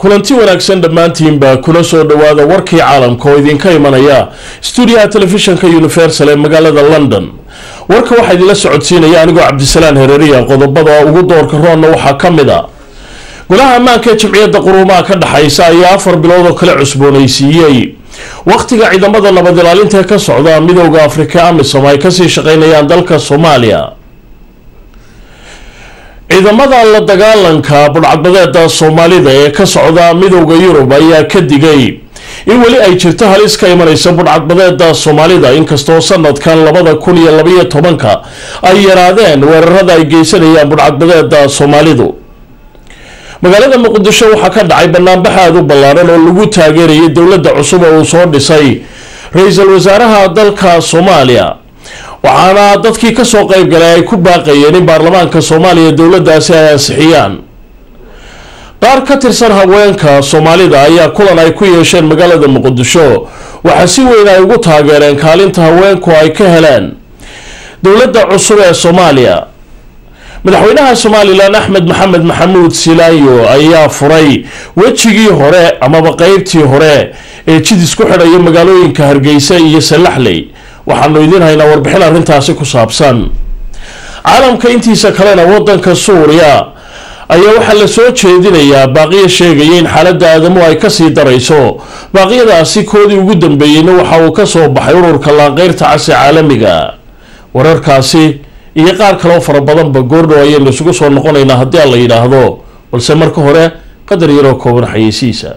kulanti wanaagsan dhammaantiinba kula soo dhowaada warkii caalamka oo idinka imanaya stuudiyaha telefishinka universal ee magaalada london warka waxaa idinla socodsiinaya anigoo cabdisalaan hereeriya qodobada ugu doorka roonna waxaa ka mid a golaha ammaanka ee jimciyadda quruumaha ka dhexaysa ayaa afar bilood oo kale cusboonaysiiyey wakhtiga ciidamada nabad ilaalinta ee ka socda midooda afrika amisom ay kasii shaqeynayaan dalka soomaaliya ciidamada la dagaalanka budhcadbadeeda soomaalida ee ka socda midooda yurub ayaa ka digay in weli ay jirto halis ka imanaysa budhcadbadeeda soomaalida inkastoo sanadkan labada kun iyo labaiyo tobanka ay yaraadeen weerarada ay geysanayaan budhcadbadeeda soomaalidu magaalada muqdisho waxaa ka dhacay banaanbax aada u ballaaran oo lagu taageerayay dowladda cusub oo uu soo dhisay ra-iisul wasaaraha dalka soomaaliya waxaana dadkii kasoo qeyb galay ay ku baaqayeen in baarlamaanka soomaaliya dowladdaasi ay ansixiyaan qaar ka tirsan haweenka soomaalida ayaa kulan ay ku yeesheen magaalada muqdisho waxaa si weyn ay ugu taageereen kaalinta haweenku ay ka heleen dowladda cusub ee soomaaliya madaxweynaha somalilan axmed maxamed maxamuud silaayo ayaa furay wejigii hore amaba qeybtii hore ee jidis ku xidhaya magaalooyinka hargeysa iyo salaxley waxaanu idiin haynaa warbixin arrintaasi ku saabsan caalamka intiisa kalena wadanka suuriya ayaa waxaa la soo jeedinayaa baaqiya sheegaya in xaaladda aadamu ay kasii darayso baaqyadaasi koodii ugu dambeeyeyna waxa uu kasoo baxay ururka laanqeyrta casi caalamiga wararkaasi iyo qaar kaleo fara badanba goordhow ayaynu isugu soo noqonaynaa haddii aan la yidhaahdo balse marka hore qadar yaroo kooban xayeysiisa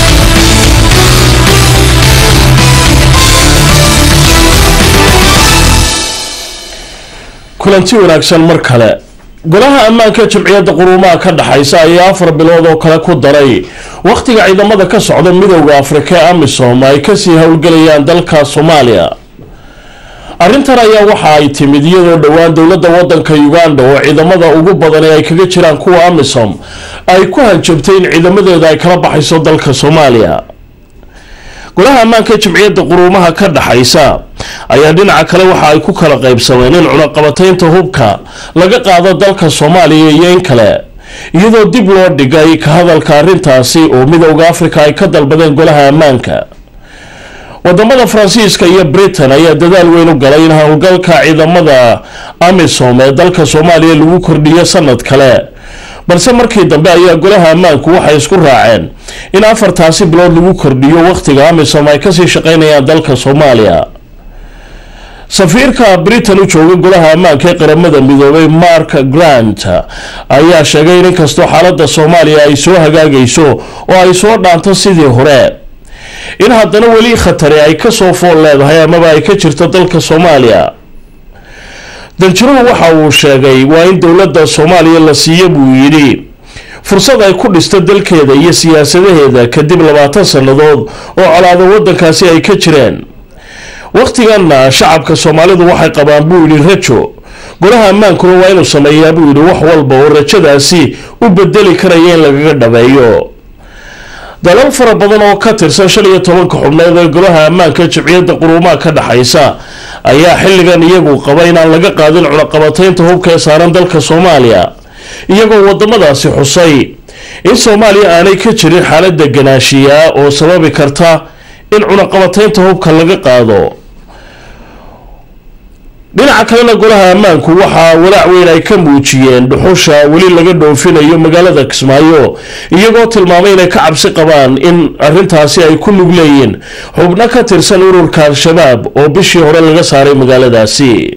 kulanti wanaagsan mar kale golaha ammaanka jimciyadda quruumaha ka dhexaysa ayaa afar bilood oo kale ku daray wakhtiga ciidamada ka socda midooda afrika ee amisom ay kasii howlgelayaan dalka soomaaliya arrintan ayaa waxa ay timid iyadoo dhowaan dowladda wadanka uganda oo ciidamada ugu badan ee ay kaga jiraan kuwa amisom ay ku hanjabtay in ciidamadeeda ay kala baxayso dalka soomaaliya golaha ammaanka jimciyadda quruumaha ka dhexaysa ayaa dhinaca kale waxa ay ku kala qaybsameen in cunaqabataynta hubka laga qaado dalka soomaaliya iyo in kale iyadoo dib loo dhigay ka hadalka arrintaasi oo midooda afrika ay ka dalbadeen golaha ammaanka wadamada faransiiska iyo britain ayaa dadaal weyn u galay in howlgalka ciidamada amisom ee dalka soomaaliya lagu kordhiyo sanad kale balse markii dambe ayaa golaha ammaanku waxay isku raaceen in afartaasi bilood lagu kordhiyo wakhtiga amisom ay kasii shaqeynayaan dalka soomaaliya safiirka britain u jooga golaha ammaanka ee qaramada midoobay mark grant ayaa sheegay in inkastoo xaalada soomaaliya ay soo hagaagayso oo ay soo dhaanto sidii hore in haddana weli khatari ay kasoo fool leedahay amaba ay ka jirto dalka soomaaliya danjiruhu waxa uu sheegay waa in dowladda soomaaliya la siiyo buu yidhi fursad ay ku dhisto dalkeeda iyo siyaasadaheeda kadib labaatan sannadood oo colaado wadankaasi ay ka jireen wakhtiganna shacabka soomaalidu waxay qabaan buu yidhi rajo golaha ammaankuna waa inuu sameeyaa buu yidhi wax walba oo rajadaasi u bedeli karaya in lagaga dhabeeyo dalal fara badan oo ka tirsan shan iyo tobanka xubnood ee golaha ammaanka jimciyadda quruumaha ka dhexaysa ayaa xilligan iyagu qaba inaan laga qaadin cunaqabataynta hubka ee saaran dalka soomaaliya iyagoo wadamadaasi xusay in soomaaliya aanay ka jirin xaalada ganaashiyaa oo sababi karta in cunaqabataynta hubka laga qaado dhinaca kalena golaha ammaanku waxaa walaac weyn ay ka muujiyeen dhuxusha weli laga dhoofinayo magaalada kismaayo iyagoo tilmaamay inay ka cabsi qabaan in arintaasi ay ku lug leeyiin xubno ka tirsan ururka al-shabaab oo bishii hore laga saaray magaaladaasi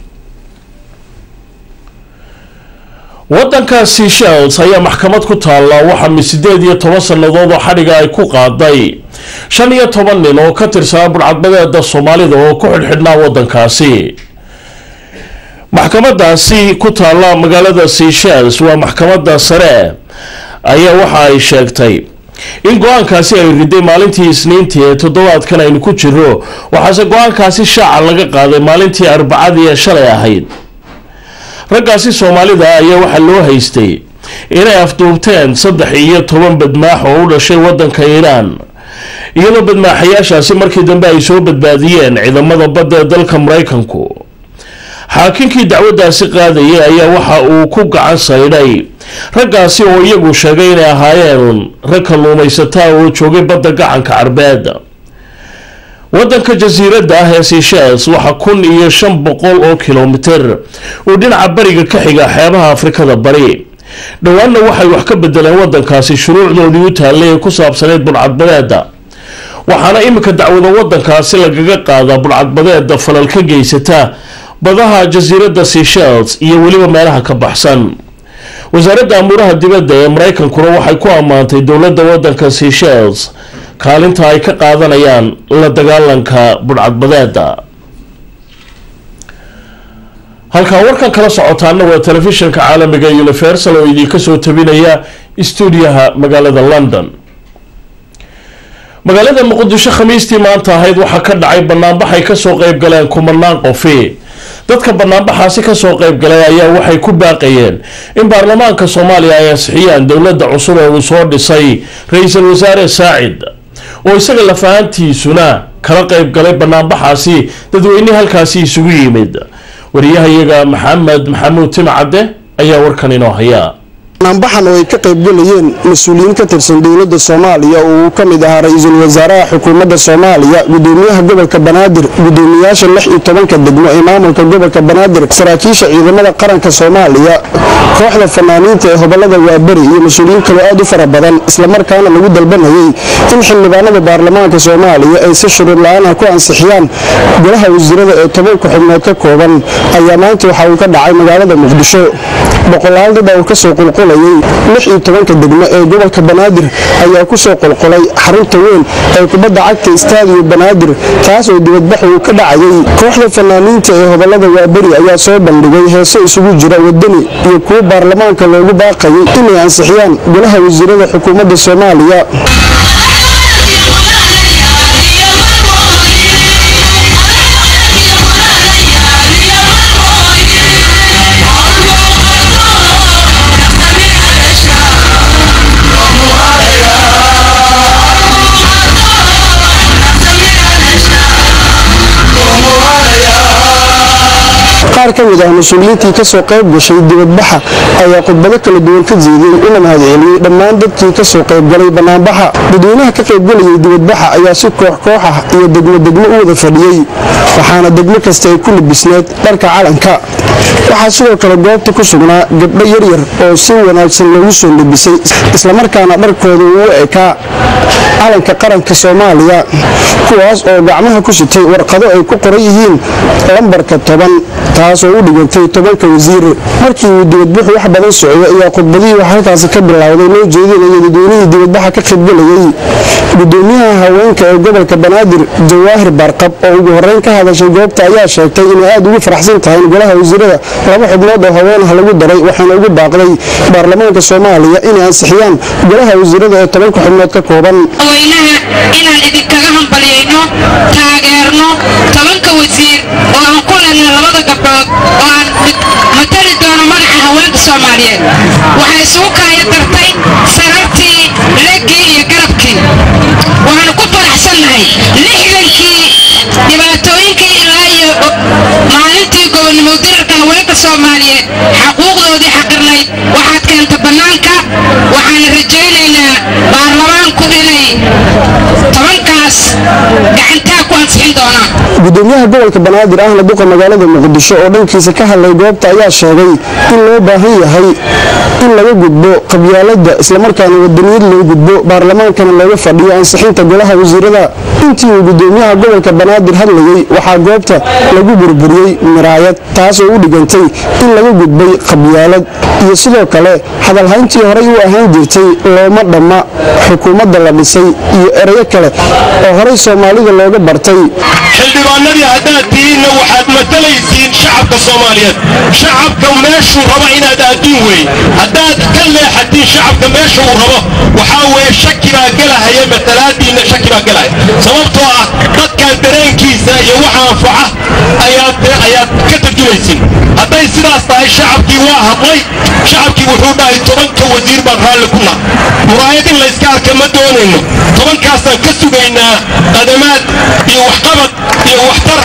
wadanka seshels ayaa maxkamad ku taalla waxaa sideed iyo toban sannadood oo xadhiga ay ku qaaday shan iyo toban nin oo ka tirsanaa budhcadbadeeda soomaalida oo ku xidhxidhnaa wadankaasi maxkamadaasi ku taalla magaalada seshels waa maxkamada sare ayaa waxa ay sheegtay in go-aankaasi ay riday maalintii isniintii ee toddobaadkan aynu ku jiro waxaase go-aankaasi shaaca laga qaaday maalintii arbacadii ee shalay ahayd raggaasi soomaalida ayaa waxaa loo haystay inay afduubteen saddex iyo toban badmaax oo u dhashay wadanka iiraan iyadoo badmaaxayaashaasi markii dambe ay soo badbaadiyeen ciidamada badda ee dalka maraykanku xaakinkii dacwaddaasi qaadayay ayaa waxa uu ku gacan saydhay raggaasi oo iyagu sheegay inay ahaayeen rag kalluumaysataa oo joogay badda gacanka carbeed wadanka jasiiradda ah ee seychelles waxaa kun iyo shan boqol oo kilomitir uu dhinaca bariga ka xiga xeebaha afrikada bari dhowaanna waxay wax ka bedeleen wadankaasi shuruucdoodii u taallay ee ku saabsaneyd budhcadbadeeda waxaana iminka dacwada wadankaasi lagaga qaadaa budhcadbadeeda falal ka geysata badaha jasiiradda seychelles iyo weliba meelaha ka baxsan wasaaradda amuuraha dibadda ee mareykankuna waxay ku ammaantay dowladda wadanka seychelles kaalinta ay ka qaadanayaan la dagaalanka budhcadbadeeda halkaa warkan kala socotaana waa telefishinka caalamiga universal oo idiinka soo tabinaya stuudiyaha magaalada london magaalada muqdisho khamiistii maanta ahayd waxaa ka dhacay banaanbax ay kasoo qeyb galeen kumanaan qofi dadka banaanbaxaasi kasoo qeyb galay ayaa waxay ku baaqayeen in baarlamaanka soomaaliya ay ansixiyaan dowladda cusub ee uu soo dhisay ra-iisul wasaare saacid oo isaga lafahantiisuna kala qeyb galay banaanbaxaasi dadweyne halkaasi isugu yimid wariyahayaga maxamed maxamuud timcadde ayaa warkan inoo haya banaanbaxan oo ay ka qaybgalayeen mas-uuliyiin ka tirsan dowladda soomaaliya oo uu ka mid ahaa ra-iisul wasaaraha xukuumadda soomaaliya gudoomiyaha gobolka banaadir gudoomiyaasha lix iyo tobanka degmo ee maamulka gobolka banaadir saraakiisha ciidamada qaranka soomaaliya kooxda fanaaniinta ee hobolada waaberi iyo mas-uuliyiin kaloo aad u fara badan islamarkaana lagu dalbanayay in xildhibaanada baarlamaanka soomaaliya ay si shuruud la-aanah ku ansixiyaan golaha wasiirada ee tobanka xubnood ka kooban ayaa maanta waxa uu ka dhacay magaalada muqdisho boqolaal dad uu kasoo qulqulayay lix iyo tobanka degmo ee gobolka banaadir ayaa kusoo qulqulay xarunta weyn ee kubadda cagta istaadiyo banaadir taas oo dibadbax uu ka dhacayay kooxda fanaaniinta ee hobolada waaberi ayaa soo bandhigay heeso isugu jira wadani iyo kuwo baarlamaanka loogu baaqayay inay ansixiyaan golaha wasiirada xukuumadda soomaaliya qaar ka mid ah mas-uuliyiintii kasoo qayb gashay dibadbaxa ayaa khudbado kala duwan ka jeediyey una mahadceliyey dhammaan dadkii kasoo qaybgalay banaanbaxa dadweynaha ka qaybgalayay dibadbaxa ayaa si koox koox ah iyo degmo degmo u wada fadhiyey waxaana degmo kasta ay ku labisneed dharka calanka waxaa sidoo kale goobta ku sugnaa gabdho yaryar oo si wanaagsan loogu soo labisay islamarkaana dharkooda uu ekaa calanka qaranka soomaaliya kuwaas oo gacmaha ku sitay warqado ay ku qoran yihiin lambarka toban taasoo u dhigantay tobanka wasiir markii uu dibadbuxu wax badan socday ayaa khudbadihii wax halkaasi ka bilowday loo jeedinaya dadweynihii dibadbaxa ka qaybgalayay gudoomiyaha haweenka ee gobolka banaadir jawaahir baarqab oo ugu horeyn ka hadashay goobta ayaa sheegtay inay aad ugu faraxsan tahay in golaha wasiirada laba xubnood oo haween ah lagu daray waxaana ugu baaqday baarlamaanka soomaaliya inay ansixiyaan golaha wasiirada ee tobanka xubnood ka kooban weynaha inaan idinkaga hambalyayno taageerno tobanka wasiir oo aan ku lehna labada gabdhood oo aan matali doono magaca haweenka soomaaliyeed waxay isugu kaaya dartay sarartii leggii iyo garabkii waxaanu ku faraxsannahay lixdankii dhibaatooyinkii ilaa iyo maalintii gobonnimo dirarka haweenka soomaaliyeed xaquuqdoodii xaqirnayd waxaad keenta bannaanka waxaana rajaynaynaa baarlamaanku inay tobankaas gacantaa ku ansixin doonaan gudoomiyaha gobolka banaadir ahna duqa magaalada muqdisho oo dhankiisa ka hadlay goobta ayaa sheegay in loo baahan yahay in laga gudbo qabyaalada islamarkaana wadaniyad loo gudbo baarlamaankana looga fadhiyo ansixinta golaha wasiirada intii uu gudoomiyaha gobolka banaadir hadlayay waxaa goobta lagu burburiyey miraayad taasoo u dhigantay in laga gudbay qabyaalad iyo sidoo kale hadalhayntii horey u ahaan jirtay looma dhamma xukuumadda la dhisay iyo erayo kale oo horey soomaalida looga bartay xildhibaanadii haddaad tihiinna waxaad matalaysiin shacabka soomaaliyeed shacabka meeshuu rabo inaad adduun wey haddaad ka leexatiin shacabka meesha uu rabo waxaa weeye shaki baa gelahaya matalaadiinna shaki baa gelahaya sababtoo ah dadkan dareenkiisa iyo waxa anfaca ayaad ayaad ka tarjumaysin hadday sidaas tahay shacabkii waa hadlay shacabkii wuxuu dhahay tobanka wasiir baan raalli ku nah muraayad in layska arka ma doonayno tobankaasaan ka sugaynaa qadamaad iyo waxqabad iyo waxtar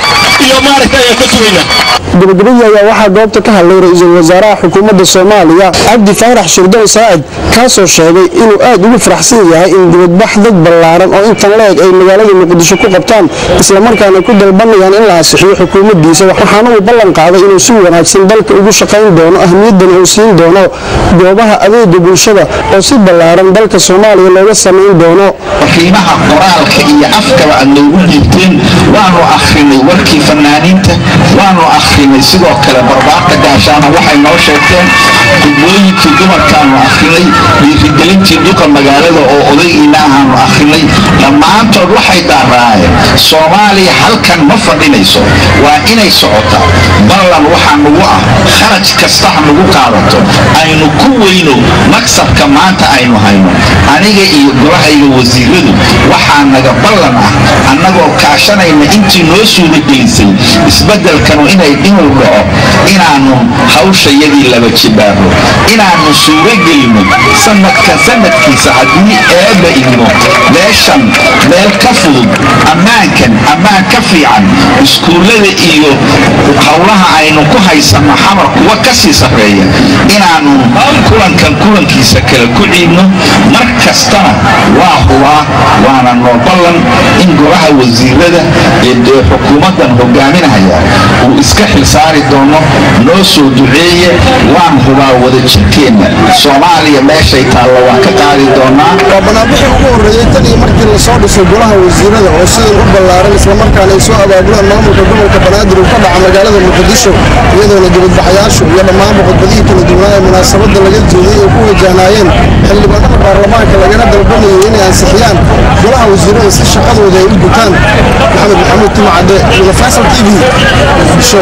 iyo maaragta ayaan ka sugaynaa gabagabadii ayaa waxaa goobta ka hadlay ra-iisul wasaaraha xukuumadda soomaaliya cabdi faarax shirdoon saacid kaasoo sheegay inuu aad ugu faraxsan yahay in dibadbax dad ballaaran oo intan la-eg ay magaalada muqdisho ku qabtaan islamarkaana ku dalbanayaan in la asixiyo xukuumaddiisa waxaana uu ballan qaaday inuu si wanaagsan dalka ugu shaqayn doono ahmiyaddana uu siin doono goobaha adeega bulshada oo si ballaaran dalka soomaaliya looga samayn doono qiimaha qoraalka iyo afkaba aad noogu dhiibteen waanu akhrinay warkii fanaaniinta waanu akhrinay sidoo kale barbaarka gaashaana waxay noo sheegteen gudbooyinkii dumarkaanu akhrinay dhiirigelintii duqa magaalada oo odaygiina ahaanu akhrinay dhammaantood waxay daaraayeen soomaaliya halkan ma fadhinayso waa inay socotaa ballan waxaa nugu ah kharaj kasta ha nugu qaadato aynu ku weyno maksabka maanta aynu hayno aniga iyo golahayga wasiiradu waxaa naga ballan ah annagoo kaashanayna intii noo suudagelisay isbeddelkanu inay inuu dhaco inaannu hawshayadii laba jibaarno inaannu suuragelino sanadkan sanadkiisa haddii eebba idmo meeshan meel ka fudud ammaankan ammaan ka fiican iskuullada iyo howlaha aynu ku haysanno xamar kuwa ka sii sarreeya inaannu kulankan kulankiisa kale ku ciidno mar kastana waa hubaa waana noo ballan in golaha wasiirada ee dee xukuumaddan hogaaminaya uu iska xilsaari doono noo soo duceeye waan hubaa wada jirkeenna soomaaliya meeshay taalla waan ka qaadi doonaa waa banaanbixii ugu horreeyey tan iyo markii lasoo dhisay golaha wasiirada oo sidan u ballaaran islamarkaana ay soo abaabulaan maamulka gobolka banaadir uu ka dhaca magaalada muqdisho iyadoona dibadbaxayaashu iyo dhammaanba khudbadihii kala duwanaa ee munaasabadda laga jeediyey ay ku wajahnaayeen xildhibaanada baarlamaanka lagana dalbanayay inay ansixiyaan golaha wasiirada si shaqadooda ay u gutaan maxamed maxamuud timacadde iyo faysal t v muqdisho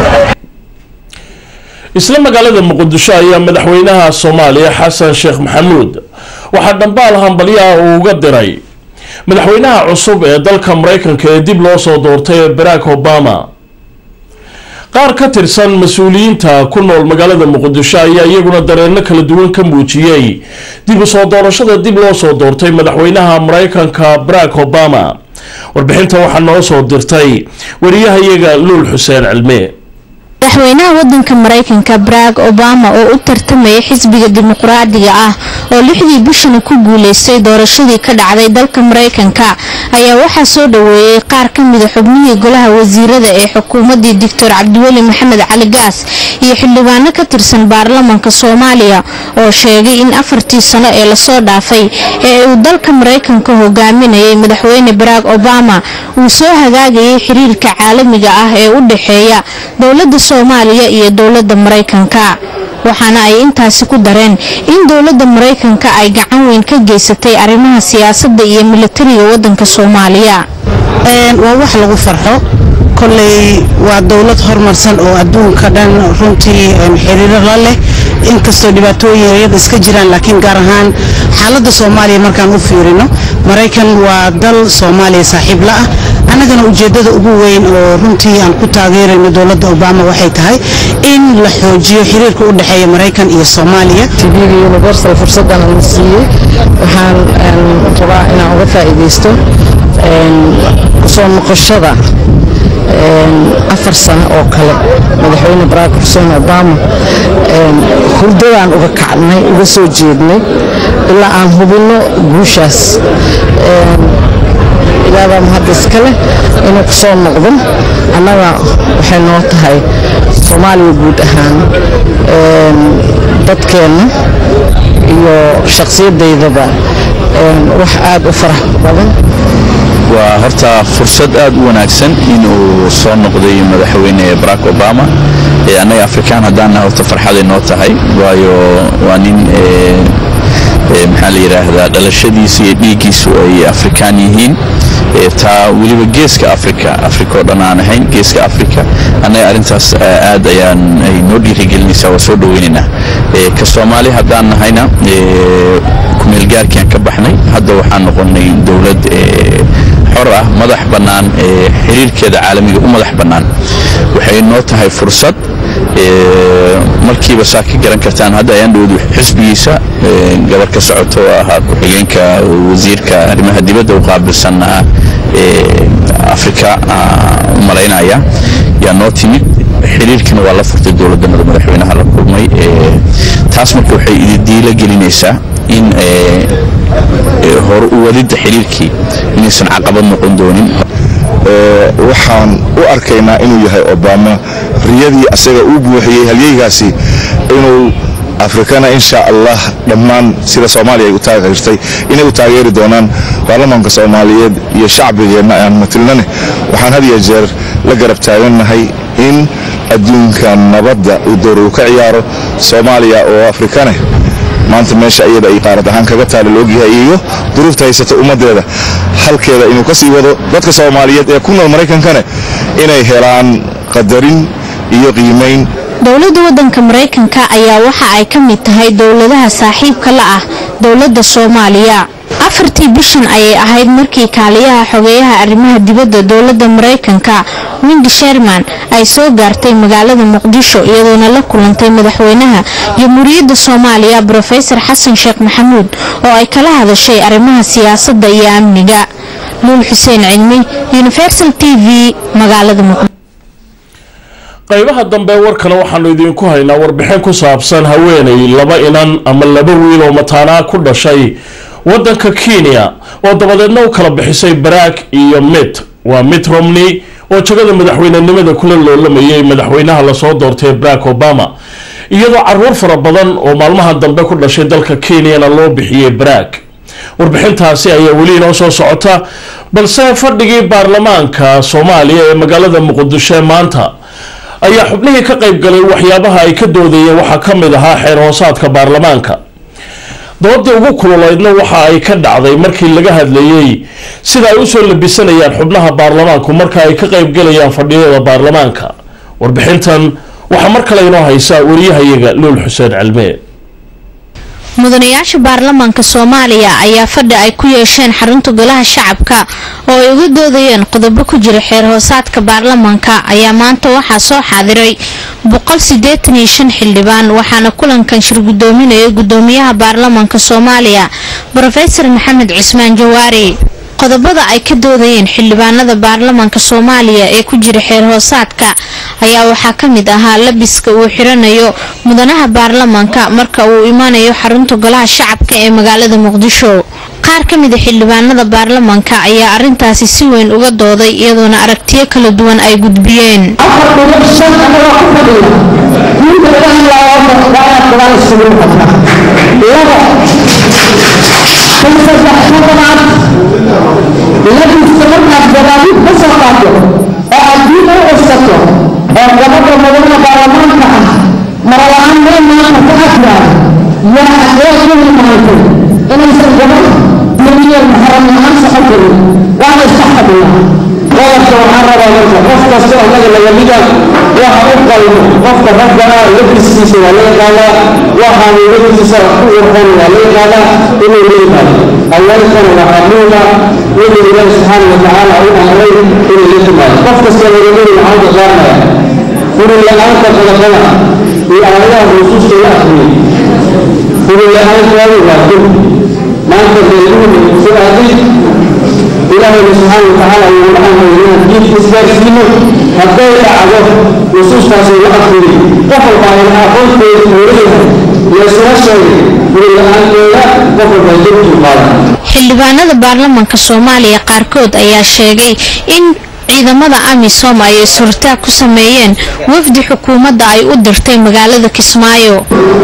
isla magaalada muqdisho ayaa madaxweynaha soomaaliya xasan sheekh maxamuud waxaa dhambaal hambalyaha uu uga diray madaxweynaha cusub ee dalka maraykanka ee dib loo soo doortay ee barack obama qaar ka tirsan mas-uuliyiinta ku nool magaalada muqdisho ayaa iyaguna dareenno kala duwan ka muujiyey dib u soo doorashada dib loo soo doortay madaxweynaha maraykanka barack obama warbixinta waxaa noo soo dirtay wariyahayaga luul xuseen cilme madaxweynaha wadanka maraykanka barack obama oo u tartamaya xisbiga dimuqraadiga ah oo lixdii bishana ku guuleystay doorashadii ka dhacday dalka maraykanka ayaa waxaa soo dhaweeyey qaar ka mida xubnihii golaha wasiirada ee xukuumadii doctor cabdiweli maxamed cali gaas iyo xildhibaano ka tirsan baarlamanka soomaaliya oo sheegay in afartii sano ee lasoo dhaafay ee uu dalka maraykanka hogaaminayay madaxweyne barack obama uu soo hagaagayay xiriirka caalamiga ah ee u dhexeeya dowlada soomaaliya iyo dowlada maraykanka waxaana ay intaasi ku dareen in dowlada maraykanka ay gacan weyn ka geysatay arrimaha siyaasada iyo milatariga wadanka soomaaliya waa wax lagu farxo koley waa dowlad horumarsan oo adduunka dhan runtii xiriiro la leh inkastoo dhibaatooyin yaryada iska jiraan laakiin gaar ahaan xaaladda soomaaliya markaan u fiirino maraykan waa dal soomaaliya saaxiib la ah annagana ujeeddada ugu weyn oo runtii aan ku taageerayno dowladda obama waxay tahay in la xoojiyo xiriirka u dhexeeya maraykan iyo soomaaliya tvga universal fursaddan la siiyey waxaan rabaa inaan uga faa'iidaysto kusoo noqoshada afar sano oo kale madaxweyne barack xuseen obama hurdadaan uga kacnay uga soo jeednay ilaa aan hubinno guushaas ilaabaa mahad iska leh inuu ku soo noqdo annaga waxay noo tahay soomaaliya guud ahaan dadkeenna iyo shakhsiyadaydaba wax aad u farax badan waa horta fursad aad u wanaagsan inuu soo noqday madaxweyne barack obama annaga afrikaan haddaanna horta farxaday noo tahay waayo waa nin maxaa la yidhaahdaa dhalashadiisu iyo dhiiggiisu ay afrikaan yihiin taa weliba geeska africa africa oo dhan aan ahayn geeska africa annaga arrintaas aad ayaan ay noo dhiirigelinaysaa waa soo dhoweynaynaa ka soomaali haddaan nahayna kumeelgaarkiaan ka baxnay hadda waxaan noqonnay dowlad xor ah madax bannaan xiriirkeeda caalamiga u madax bannaan waxay noo tahay fursad markiiba saa ka garan kartaan hadda ayaan dhowdu xisbigiisa gabar ka socoto oo ahaa ku-xigeenka wasiirka arrimaha dibadda u qaabilsan afrika u malaynaya yaa noo timid xiriirkana waa la furtay dowladdanada madaxweynaha la kulmay taas marka waxay ididiila gelinaysaa in hore u wadidda xiriirkii inaysan caqabad noqon doonin waxaan u arkaynaa inuu yahay obama riyadii asaga uu buuxiyey halyeygaasi inuu afrikana insha allah dhammaan sida soomaaliya ay u taageertay inay u taageeri doonaan baarlamaanka soomaaliyeed iyo shacbigeenna aan matilnane waxaan had iyo jeer la garab taagannahay in adduunka nabadda uu door uu ka ciyaaro soomaaliya oo afrikane maanta meesha iyada ay qaarad ahaan kaga taala laogyahay iyo duruufta haysata ummaddeeda halkeeda inuu ka sii wado dadka soomaaliyeed ee ku nool maraykankane inay helaan qadarin iyo qiimayn dowladda waddanka maraykanka ayaa waxa ay ka mid tahay dowladaha saaxiibka la ah dowladda soomaaliya afartii bishan ayay ahayd markii kaaliyaha xogeeyaha arrimaha dibadda dowladda maraykanka windi sherman ay soo gaartay magaalada muqdisho iyadoona la kulantay madaxweynaha jamhuuriyadda soomaaliya brofesor xasan sheekh maxamuud oo ay kala hadashay arrimaha siyaasadda iyo amniga luul xuseen cilmi universal t v magaalada muqdisho qaybaha dambe warkana waxaanu idiinku haynaa warbixin ku saabsan haweenay laba inan ama laba wiil oo mataanaa ku dhashay wadanka kenya oo dabadeedna u kala bixisay barack iyo mit waa mitt romney oo jagada madaxweynenimada kula loolamayay madaxweynaha lasoo doortay barack obama iyadoo caruur fara badan oo maalmaha dambe ku dhashay dalka kenyana loo bixiyey barack warbixintaasi ayaa weli inoo soo socota balse fadhigii baarlamaanka soomaaliya ee magaalada muqdisho maanta ayaa xubnihii ka qayb galay waxyaabaha ay ka doodayeen waxaa ka mid ahaa xeer hoosaadka baarlamaanka doodii ugu kululeydna waxa ay ka dhacday markii laga hadlayey sida ay usoo labisanayaan xubnaha baarlamaanku marka ay ka qaybgalayaan fadhiyada baarlamaanka warbixintan waxaa mar kale inoo haysaa wariyahayaga luul xuseen cilmee mudanayaasha baarlamaanka soomaaliya ayaa fadhi ay ku yeesheen xarunta golaha shacabka oo ay uga doodayeen qodobo ku jira xeer hoosaadka baarlamaanka ayaa maanta waxaa soo xaadiray xildhibaan waxaana kulankan shir gudoominaya gudoomiyaha baarlamaanka soomaaliya rofesor maxamed cismaan jawaari qodobada ay ka doodayeen xildhibaanada baarlamaanka soomaaliya ee ku jira xeer hoosaadka ayaa waxaa ka mid ahaa labiska uu xiranayo mudanaha baarlamaanka marka uu imaanayo xarunta golaha shacabka ee magaalada muqdisho qaar ka mida xildhibaanada baarlamaanka ayaa arintaasi si weyn uga dooday iyadoona aragtiyo kala duwan ay gudbiyeen labiska markaad gadaadiid ka soo qaato oo aad diin u cussato oo gabadha mudana baarlamaanka ah marala-aan meel maanta ka afraad yaa xaqee ku hilmaantay inaysan gabadh duniyan muxaram la-aan socon karin waana iska xadiya qodobka waxaan rabaa marka qof kasta oo naga lagaliga waxa u qalmo qofka raggana labiskiisa waa la yaqaanaa waxaan labiskiisa ku urxon waa la yaqaanaa inuu la yimaado haweenkana waxaa muhiima inuu ilaahi subxaana watacaala u amray inay la timaado qof kasta lagamiri waxaan ka qaadnaya furi la-aanta qodobada iyo aayadaha nusuusta la akriyay furi la-aantaadu waa dul maanta beeluhuna sidaadii ilaahayna subxaana watacaala wuuna amray inaan diinka isgaarsiino hadday dhacdo nusuustaasi la akriyay qof walba ayna aqoonteeda warayahay laysula sheegay furi la-aanteeda qof walba dulkii qaadan xildhibaanada baarlamaanka soomaaliya qaarkood ayaa sheegay in ciidamada amisom ay is-hortaag ku sameeyeen wafdi xukuumadda ay u dirtay magaalada kismaayo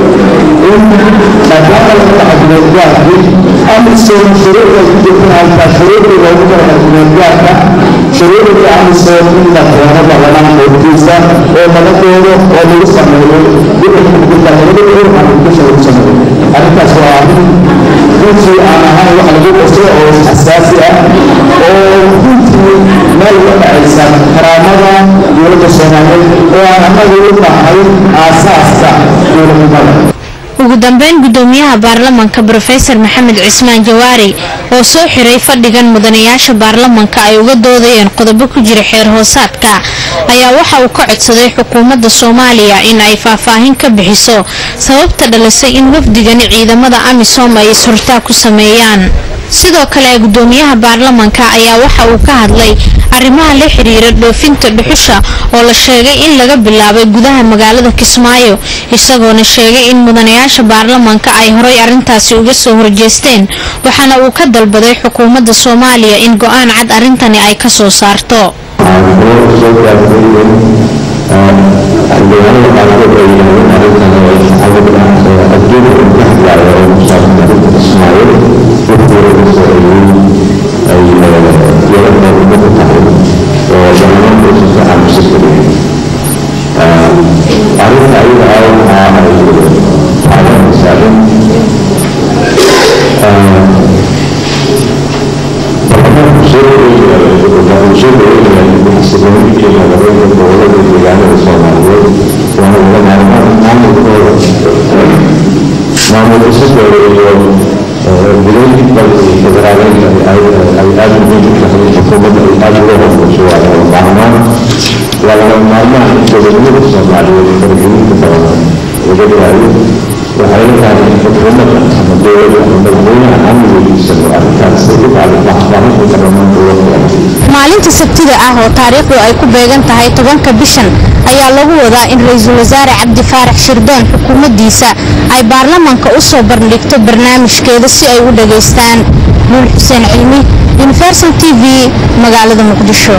shuruucda amisom in la keeno baarlamaan hortiisa oo laga doodo oo lagu sameeyo wixii lagu sameeyo arrintaas waa arrin runtii aan ahayn wax lagu qaso oo xasaasi ah oo runtii meel uga dhacaysa karaamada dowladda soomaaliyeed oo aan annagu u nahay aasaaska dowladnimada ugu dambeyn gudoomiyaha baarlamaanka rofesor maxamed cismaan jawaari oo soo xiray fadhigan mudanayaasha baarlamaanka ay uga doodayeen qodobo ku jira xeer hoosaadka ayaa waxa uu ka codsaday xukuumadda soomaaliya in ay faahfaahin ka bixiso sababta dhalisay in wafdigani ciidamada amisom ay is-hortaag ku sameeyaan sidoo kale gudoomiyaha baarlamanka ayaa waxa uu ka hadlay arrimaha la xiriira dhoofinta dhuxusha oo la sheegay in laga bilaabay gudaha magaalada kismaayo isagoona sheegay in mudanayaasha baarlamanka ay horay arrintaasi uga soo horjeesteen waxaana uu ka dalbaday xukuumadda soomaaliya in go-aan cad arrintani ay ka soo saarto xildhibaanada qaarkood ay yidhaahdeen arrintan oo ay saxaabada adduunka u ka hadlaayo oo ku saabsan arrinta kismaayo wixii ay yara qeybo ku tahay oo baarlamaanka si fiican usi fadhiyay arrinta ayada ah waxa ay qaadanaysaa in baarlamaanku soo dhaweynaya soo dhaweynaya xasiloonida iyo nabadgelyada gobolada deegaanada soomaaliyeed waana wada maalmaha maamulkooda maamul dhisidooda iyo gudooyin dalka iyo federaaleynta ay aada muhiim u tahay xukuumadda ay aada uga hormayso waa lama maarmaan waa lama maarmaan in dowladnimada soomaaliyeed faragelinta badan laga daayo waxay la tahay in xukuumadda ama dowladda ama madaxweynaha amnigiisano arrintaas ay u tahay faahfaahinta baarlamaanka uga fiican maalinta sabtida ah oo taariikhdu ay ku beegan tahay tobanka bishan ayaa lagu wadaa in ra-iisul wasaare cabdi faarax shirdoon xukuumaddiisa ay baarlamanka u soo bandhigto barnaamijkeeda si ay u dhageystaan nuur xuseen cilmi universal t v magaalada muqdisho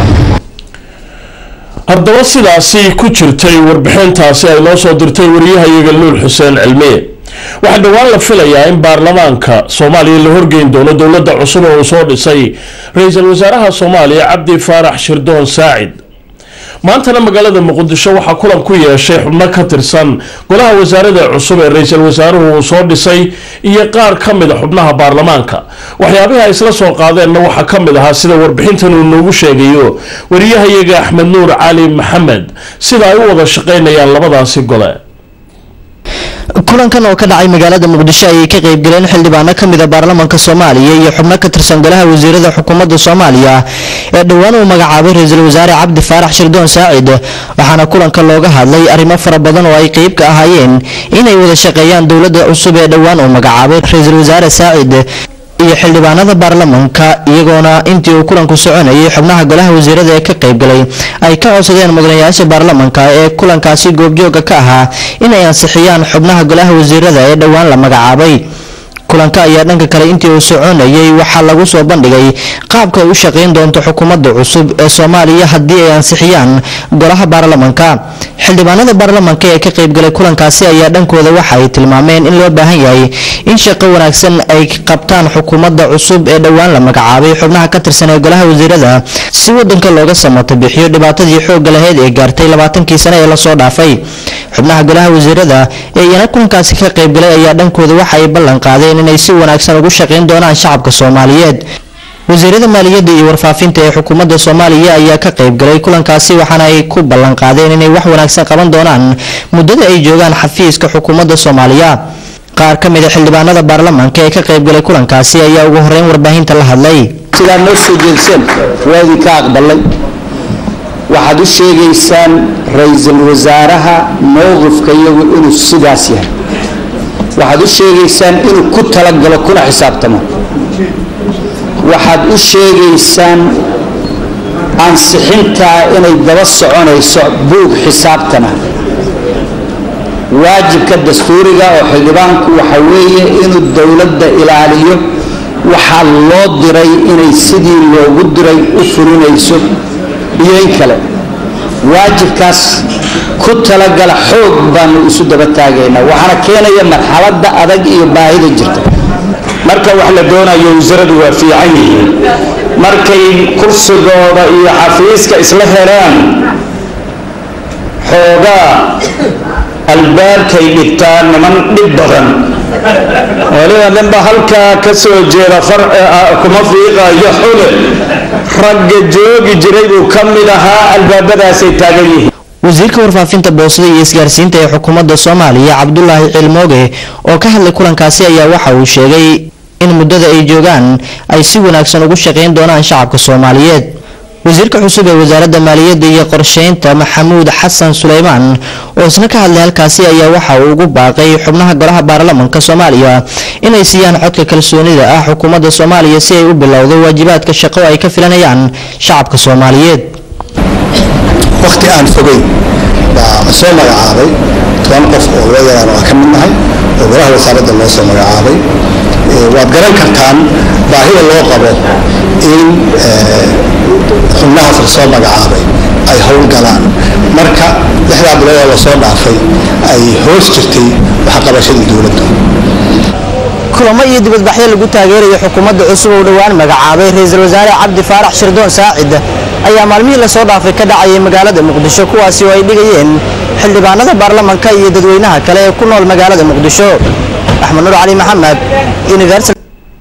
haddaba sidaasi ku jirtay warbixintaasi ay noo soo dirtay wariyahayaga nuur xuseen cilmiye waxaa dhowaan la filayaa in baarlamaanka soomaaliya la horgeyn doono dowladda cusub oo uu soo dhisay ra-iisul wasaaraha soomaaliya cabdi faarax shirdoon saacid maantana magaalada muqdisho waxaa kulan ku yeeshay xubno ka tirsan golaha wasaarada cusub ee ra-iisul wasaaruhu uu soo dhisay iyo qaar ka mid a xubnaha baarlamaanka waxyaabihi ay isla soo qaadeenna waxaa ka mid ahaa sida warbixintan uu noogu sheegayo wariyahayaga axmed nuur cali maxamed sida ay u wada shaqaynayaan labadaasi gole kulankan oo ka dhacay magaalada muqdisho ayay ka qaybgaleen xildhibaano ka mid a baarlamaanka soomaaliya iyo xubno ka tirsan golaha wasiirada xukuumadda soomaaliya ee dhowaan uu magacaabay ra-iisul wasaare cabdi faarax shirdoon saacid waxaana kulanka looga hadlay arrimo fara badan oo ay qeyb ka ahaayeen inay wada shaqeeyaan dowladda cusub ee dhowaan uu magacaabay ra-iisul wasaare saacid iyo xildhibaanada baarlamanka iyagoona intii uu kulanku soconayay xubnaha golaha wasiirada ee ka qaybgalay ay ka codsadeen mudanayaasha baarlamanka ee kulankaasi goobjooga ka ahaa inay ansixiyaan xubnaha golaha wasiirada ee dhowaan la magacaabay kulanka ayaa dhanka kale intii uu soconayay waxaa lagu soo bandhigay qaabka ay u shaqayn doonto xukuumadda cusub ee soomaaliya haddii ay ansixiyaan golaha baarlamanka xildhibaanada baarlamanka ee ka qaybgalay kulankaasi ayaa dhankooda waxa ay tilmaameen in loo baahan yahay in shaqo wanaagsan ay qabtaan xukuumadda cusub ee dhowaan la magacaabay xubnaha ka tirsan ee golaha wasiirada si wadanka looga samato bixiyo dhibaatadii xoogga lahayd ee gaartay labaatankii sane ee lasoo dhaafay xubnaha golaha wasiirada ee iyana kulankaasi ka qaybgalay ayaa dhankooda waxa ay ballan qaadeen inay si wanaagsan ugu shaqayn doonaan shacabka soomaaliyeed wasiirada maaliyadda iyo warfaafinta ee xukuumadda soomaaliya ayaa ka qaybgalay kulankaasi waxaana ay ku ballan qaadeen inay wax wanaagsan qaban doonaan muddada ay joogaan xafiiska xukuumadda soomaaliya qaar ka mid a xildhibaanada baarlamaanka ee ka qaybgalay kulankaasi ayaa ugu horeyn warbaahinta la hadlay sidaa noo soo jeedseen waa idinka aqbalay waxaad u sheegaysaan ra-iisul wasaaraha mowqifka iyagu inuu sidaas yahay waxaad u sheegaysaan inuu ku talagalo kuna xisaabtamo waxaad u sheegaysaan ansixintaa inay daba soconayso buug xisaabtana waajibka dastuuriga oo xildhibaanku waxa weeye inuu dowladda ilaaliyo waxaa loo diray inay sidii loogu diray u fulinayso iyo in kale waajibkaas ku talagala xoog baanu isu daba taagaynaa waxaana keenaya marxaladda adag iyo baahida jirta marka wax la doonayo wasaradu waa fiican yihiin markay kursigooda iyo xafiiska isla helaan xoogaa albaabkay dhigtaan niman dhib badan waliba ninba halkaa ka soo jeeda kuma fiiqayo xule ragga joogi jiray buu ka mid ahaa albaabadaasay taagan yihiin wasiirka warfaafinta boosada iyo isgaarsiinta ee xukuumadda soomaaliya cabdulaahi cilmooge oo ka hadlay kulankaasi ayaa waxa uu sheegay in muddada ay joogaan ay si wanaagsan ugu shaqayn doonaan shacabka soomaaliyeed wasiirka cusub ee wasaaradda maaliyadda iyo qorsheynta maxamuud xasan suleymaan oo isna ka hadlay halkaasi ayaa waxa uu ugu baaqay xubnaha golaha baarlamanka soomaaliya inay siiyaan codka kalsoonida ah xukuumadda soomaaliya si ay u bilowdo waajibaadka shaqo ay ka filanayaan shacabka soomaaliyeed waqti aan fogeyn baa soo magacaabay toban qof oo loo yaraan waa ka mid nahay oo golaha wasaaradda loo soo magacaabay waad garan kartaan baahida loo qabo in xubnahaas lasoo magacaabay ay howlgalaan marka lixdaa bilood oo lasoo dhaafay ay hoos jirtay waxqabashadii dowladda kulamo iyo dibadbaxyo lagu taageerayo xukuumadda cusub oo dhowaan magacaabay ra-iisul wasaare cabdi faarax shirdoon saacid ayaa maalmihii lasoo dhaafay ka dhacayay magaalada muqdisho kuwaasi oo ay dhigayeen xildhibaanada baarlamanka iyo dadweynaha kale ee ku nool magaalada muqdisho axmed nuur cali maxamed universal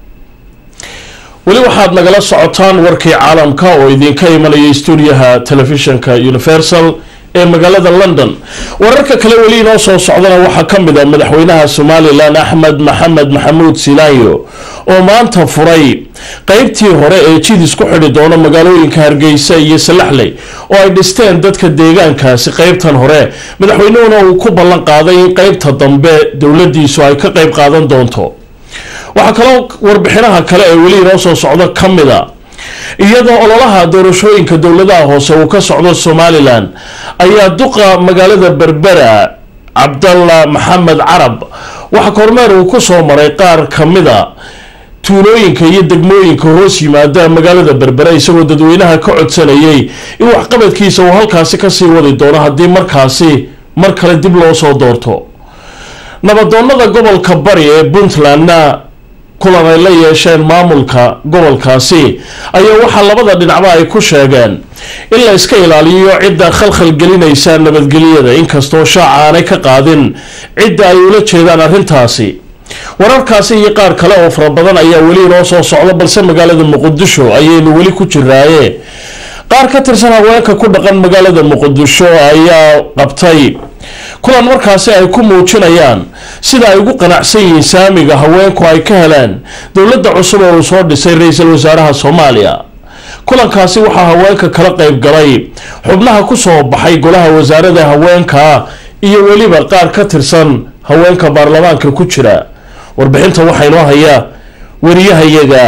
weli waxaad nagala socotaan warkii caalamka oo idinka imanaya stuudiyaha telefishinka universal ee magaalada london wararka kale weli inoo soo socdana waxaa ka mid a madaxweynaha somalilan axmed maxamed maxamuud sinaayo oo maanta furay qeybtii hore ee jidis ku xidhi doono magaalooyinka hargeysa iyo salaxley oo ay dhisteen dadka deegaankaasi qeybtan hore madaxweynuhuna uu ku ballan qaaday in qeybta dambe dowladiisu ay ka qeyb qaadan doonto waxaa kaloo warbixinaha kale ee weli inoo soo socdo ka mid a iyadoo ololaha doorashooyinka dowladaha hoose uu ka socdo somalilan ayaa duqa magaalada berbera cabdalla maxamed carab waxaa kormeer uu ku soo maray qaar ka mida tuulooyinka iyo degmooyinka hoos yimaada magaalada berbera isagoo dadweynaha ka codsanayay in waxqabadkiisa uu halkaasi kasii wadi doono haddii markaasi mar kale dib loo soo doorto nabadoonada gobolka bari ee puntlandna kulan ay la yeesheen maamulka gobolkaasi ayaa waxaa labada dhinacba ay ku sheegeen in la iska ilaaliyo cidda khalkhal gelinaysa nabadgelyada inkastoo shaaca aanay ka qaadin cidda ay ula jeedaan arrintaasi wararkaasi iyo qaar kale oo fara badan ayaa weli inoo soo socda balse magaalada muqdisho ayaynu weli ku jiraaye qaar ka tirsan haweenka ku dhaqan magaalada muqdisho ayaa qabtay kulan markaasi ay ku muujinayaan sida ay ugu qanacsan yihiin saamiga haweenku ay ka heleen dowladda cusub oo uu soo dhisay ra-iisul wasaaraha soomaaliya kulankaasi waxaa haweenka kala qayb galay xubnaha kusoo baxay golaha wasaarada haweenka iyo weliba qaar ka tirsan haweenka baarlamaanka ku jira warbixinta waxaa inoo haya wariyahayaga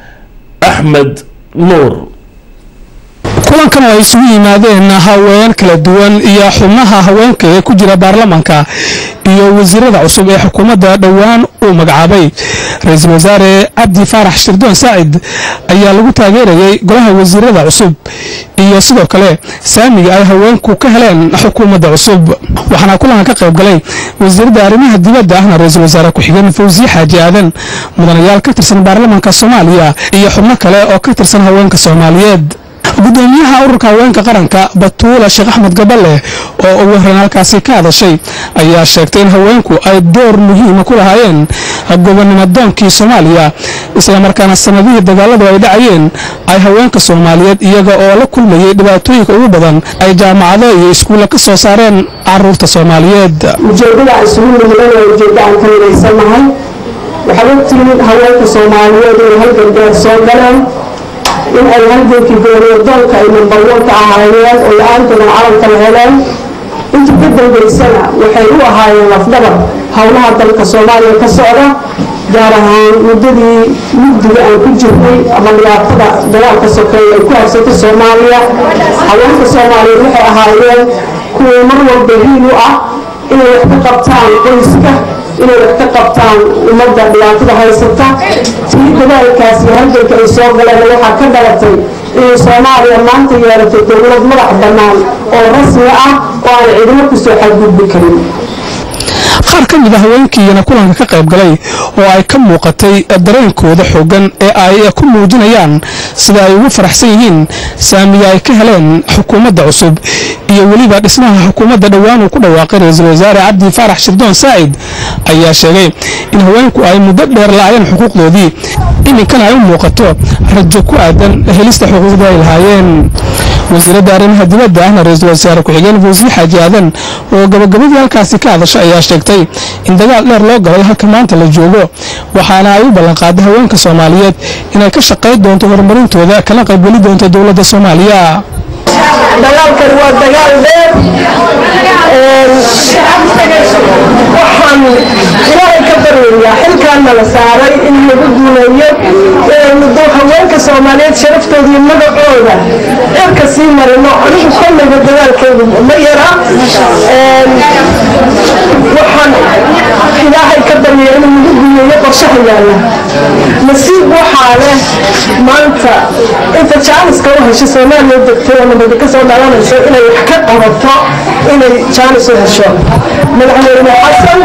axmed nuur kulankan oo ay isugu yimaadeen haween kala duwan iyo xubnaha haweenka ee ku jira baarlamanka iyo wasiirada cusub ee xukuumadda dhowaan uu magacaabay ra-iisul wasaare cabdi faarax shirdoon saacid ayaa lagu taageerayay golaha wasiirada cusub iyo sidoo kale saamiga ay haweenku ka heleen xukuumadda cusub waxaana kulanka ka qayb galay wasiiradda arrimaha dibadda ahna ra-iisul wasaare ku-xigeen fawsiye xaaji aadan mudanayaal ka tirsan baarlamanka soomaaliya iyo xubno kale oo ka tirsan haweenka soomaaliyeed gudoomiyaha ururka haweenka qaranka batuula sheekh axmed gaballe oo ugu horreyn halkaasi ka hadashay ayaa sheegtay in haweenku ay door muhiima ku lahaayeen gobonimadoonkii soomaaliya islamarkaana sanadihii dagaaladu ay dhacayeen ay haweenka soomaaliyeed iyaga oo la kulmayay dhibaatooyinka ugu badan ay jaamacado iyo iskuulla ka soo saareen caruurta soomaaliyeed ujeeddada isugu nimidana waa ujeeddo aan ka midhaysanahay waxaad ogtihiin haweenka soomaaliyeed inay halgangaar soo galeen in ay halgankii gooniyadoonka ay nambarwanka ahaayeen oo la-aantoodana calanka la heleen intii ka dambaysana waxay u ahaayeen lafdhabar howlaha dalka soomaaliya ka socda gaar ahaan muddadii mugdiga aan ku jirnay ama dhibaatada dagaalka sokeeye ay ku habsatay soomaaliya haweenka soomaaliyeed waxay ahaayeen kuwii mar walba hiil u ah inay wax ka qabtaan qoyska inay wax ka qabtaan ummadda dhibaatada haysata tii dadaalkaas iyo halganka ay soo galeen waxaa ka dhalatay inay soomaaliya maanta yeelato dowlad madax bannaan oo rasmi ah oo aan cidimo kusoo xadgudbi karin qaar ka mid a haweenkiiyana kulanka ka qayb galay oo ay ka muuqatay dareenkooda xoogan ee ay ku muujinayaan sida ay ugu faraxsan yihiin saamiga ay ka heleen xukuumadda cusub iyo weliba dhismaha xukuumadda dhowaan uu ku dhawaaqay ra-iisul wasaare cabdi faarax shirdoon saacid ayaa sheegay in haweenku ay muddo dheer la-ayeen xuquuqdoodii iminkana ay u muuqato rajo ku aadan helista xuquuqda ay lahaayeen wasiiradda arrimaha dibadda ahna ra-iisul wasaare ku-xigeen fawsiye xaaji aadan oo gabagabadii halkaasi ka hadasha ayaa sheegtay in dagaal dheer loo galay halka maanta la joogo waxaana ay u ballanqaaday haweenka soomaaliyeed inay ka shaqayn doonto horumarintooda kana qaybgeli doonto dowladda soomaaliya dagaalkan waa dagaal dheer waxaan ilaahay ka baryayaa xilkaana la saaray in lagu duuleeyo inaynu haweenka soomaaliyeed sharaftooda iyo magacooda cirka sii marino anigu kollayba dagaalkeedu ma yara waxaan ilaahay ka baryaya inuu nagu duuleeyo qorshaha yaalla nasiib waxaa leh maanta inta jaaniska u hesho soomaaliya degtay oo nabadi ka soo dhalanayso inay wax ka qabato inay jaanis u hesho madaxweyne xasan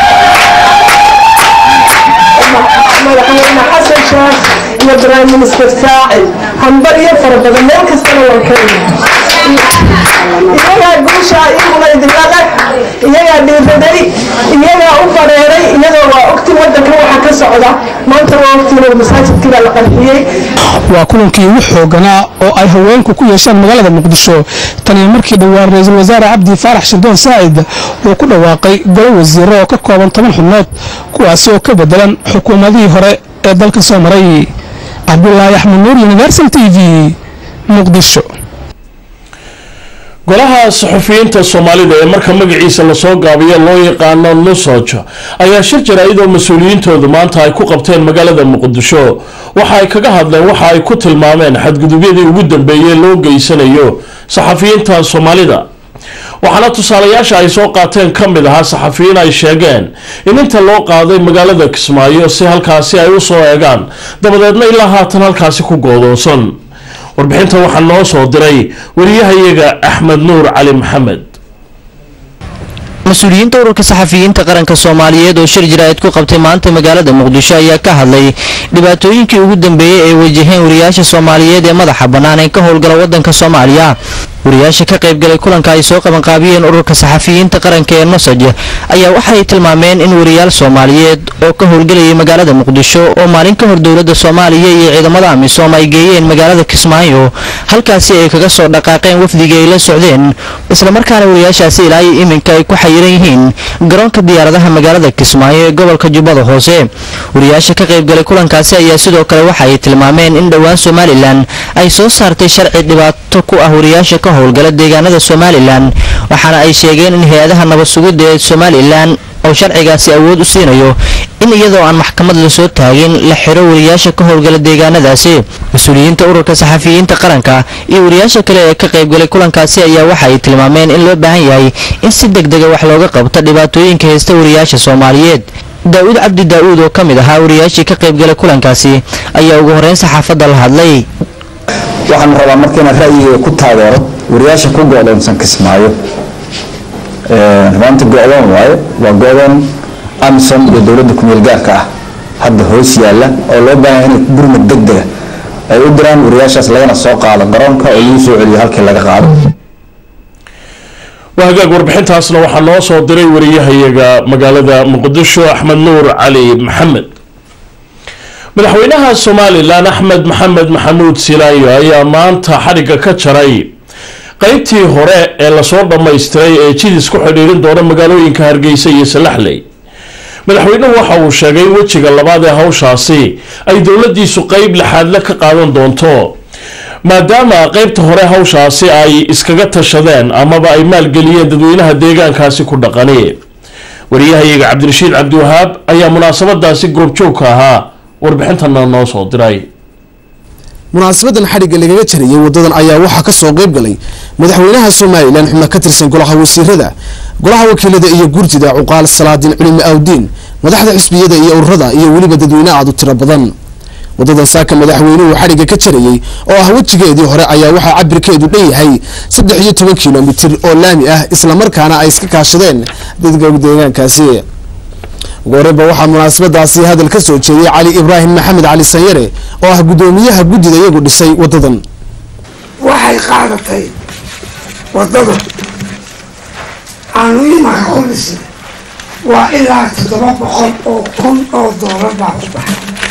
madaxweyne xasan sheekh iyo prime minister saacid hambaryo fara badan meel kastana waan ka iyagaa guusha iyaguna idinla leg iyagaa dhiibaday iyagaa u fadheeray iyagaa waa ogti wadanka waxa ka socda maanta waa ogtiin masaajidkii baa la qarxiyey waa kulankii ugu xooganaa oo ay haweenku ku yeeshaan magaalada muqdisho tan iyo markii dhowaan ra-iisul wasaare cabdi faarax shirdoon saacid uu ku dhawaaqay golo wasiiro oo ka kooban toban xubnood kuwaasi oo ka bedelan xukuumadihii hore ee dalka soo maray cabdulaahi axmed nuur universal t v muqdisho golaha saxufiyiinta soomaalida ee marka magaciisa lasoo gaabiyo loo yaqaano nusoj ayaa shir jaraa'id oo mas-uuliyiintoodu maanta ay ku qabteen magaalada muqdisho waxa ay kaga hadleen waxa ay ku tilmaameen xadgudubyadii ugu dambeeyey loo geysanayo saxafiyiinta soomaalida waxaana tusaalayaasha ay soo qaateen ka mid ahaa saxafiyiin ay sheegeen in inta loo qaaday magaalada kismaayo si halkaasi ay u soo eegaan dabadeedna ilaa haatan halkaasi ku goodoonsan warbixinta waxaa noo soo diray wariyahayaga axmed nuur cali maxamed mas-uuliyiinta ururka saxafiyiinta qaranka soomaaliyeed oo shir jaraa'id ku qabtay maanta magaalada muqdisho ayaa ka hadlay dhibaatooyinkii ugu dambeeyey ay wajaheen wariyaasha soomaaliyeed ee madaxa bannaan ee ka howlgala waddanka soomaaliya wariyaasha ka qaybgalay kulanka ay soo qabanqaabiyeen ururka saxafiyiinta qaranka ee nosaj ayaa waxay tilmaameen in wariyaal soomaaliyeed oo ka howlgelayay magaalada muqdisho oo maalin ka hor dowladda soomaaliya iyo ciidamada amisom ay geeyeen magaalada kismaayo halkaasi ay kaga soo dhaqaaqeen wafdigii ay la socdeen islamarkaana wariyaashaasi ilaa iyo iminka ay ku xayiran yihiin garoonka diyaaradaha magaalada kismaayo ee gobolka jubbada hoose wariyaasha ka qaybgalay kulankaasi ayaa sidoo kale waxa ay tilmaameen in dhowaan somalilan ay soo saartay sharci dhibaato ku ah wariyaasha ka howlgala deegaanada somalilan waxaana ay sheegeen in hay-adaha nabad sugidda ee somalilan oo sharcigaasi awood u siinayo in iyadoo aan maxkamad lasoo taagin la xiro wariyaasha ka howlgala deegaanadaasi mas-uuliyiinta ururka saxafiyiinta qaranka iyo wariyaasha kale ee ka qaybgalay kulankaasi ayaa waxa ay tilmaameen in loo baahan yahay in si degdega wax looga qabto dhibaatooyinka haysta wariyaasha soomaaliyeed daa-uud cabdi daa-uud oo ka mid ahaa wariyaashii ka qaybgalay kulankaasi ayaa ugu horreyn saxaafadda la hadlay waxaan rabaa marka inaad ra'yiga ku taageero wariyaasha ku go-doonsan kismaayo rumaanta go-doon waaye waa go-doon amisom iyo dowladda kumeel gaarka ah hadda hoos yaalla oo loo baahan inay gurmad degdega ay u diraan wariyaashaas lagana soo qaado garoonka oo lagu soo celiyo halkii laga qaado waa hagaag warbixintaasna waxaa noo soo diray wariyahayaga magaalada muqdisho axmed nuur cali maxamed madaxweynaha somalilan axmed maxamed maxamuud silaayo ayaa maanta xadhigga ka jaray qeybtii hore ee lasoo dhammaystiray ee jidis ku xidhiirin doona magaalooyinka hargeysa iyo salaxley madaxweynuhu waxa uu sheegay in wejiga labaad ee hawshaasi ay dowladiisu qeyb lixaadle ka qaadan doonto maadaama qeybta hore hawshaasi ay iskaga tashadeen amaba ay maalgeliyeen dadweynaha deegaankaasi ku dhaqani wariyahayaga cabdirashiid cabdiwahaab ayaa munaasabadaasi goobjoogka ahaa warbixintana noo soo diray munaasabadan xadhigga lagaga jariyey wadadan ayaa waxaa kasoo qeyb galay madaxweynaha somalilan xubno ka tirsan golaha wasiirada golaha wakiilada iyo gurtida cuqaal salaadiin culimi awdiin madaxda xisbiyada iyo ururada iyo weliba dadweyne aad u tiro badan wadadan saaka madaxweynuhu xadhigga ka jarayey oo ah wejigeedii hore ayaa waxaa cabirkeedu dhan yahay saddex iyo toban kilomitir oo laami ah islamarkaana ay iska kaashadeen dadka deegaankaasi ugu horeyba waxaa munaasabadaasi hadal ka soo jeediyey cali ibraahim maxamed cali sanyare oo ah guddoomiyaha guddida iyagu dhisay wadadan waxay qaadatay wadada aanu imanka ku dhisnay waa ilaa toddoba boqol oo kun oo doolar baa ku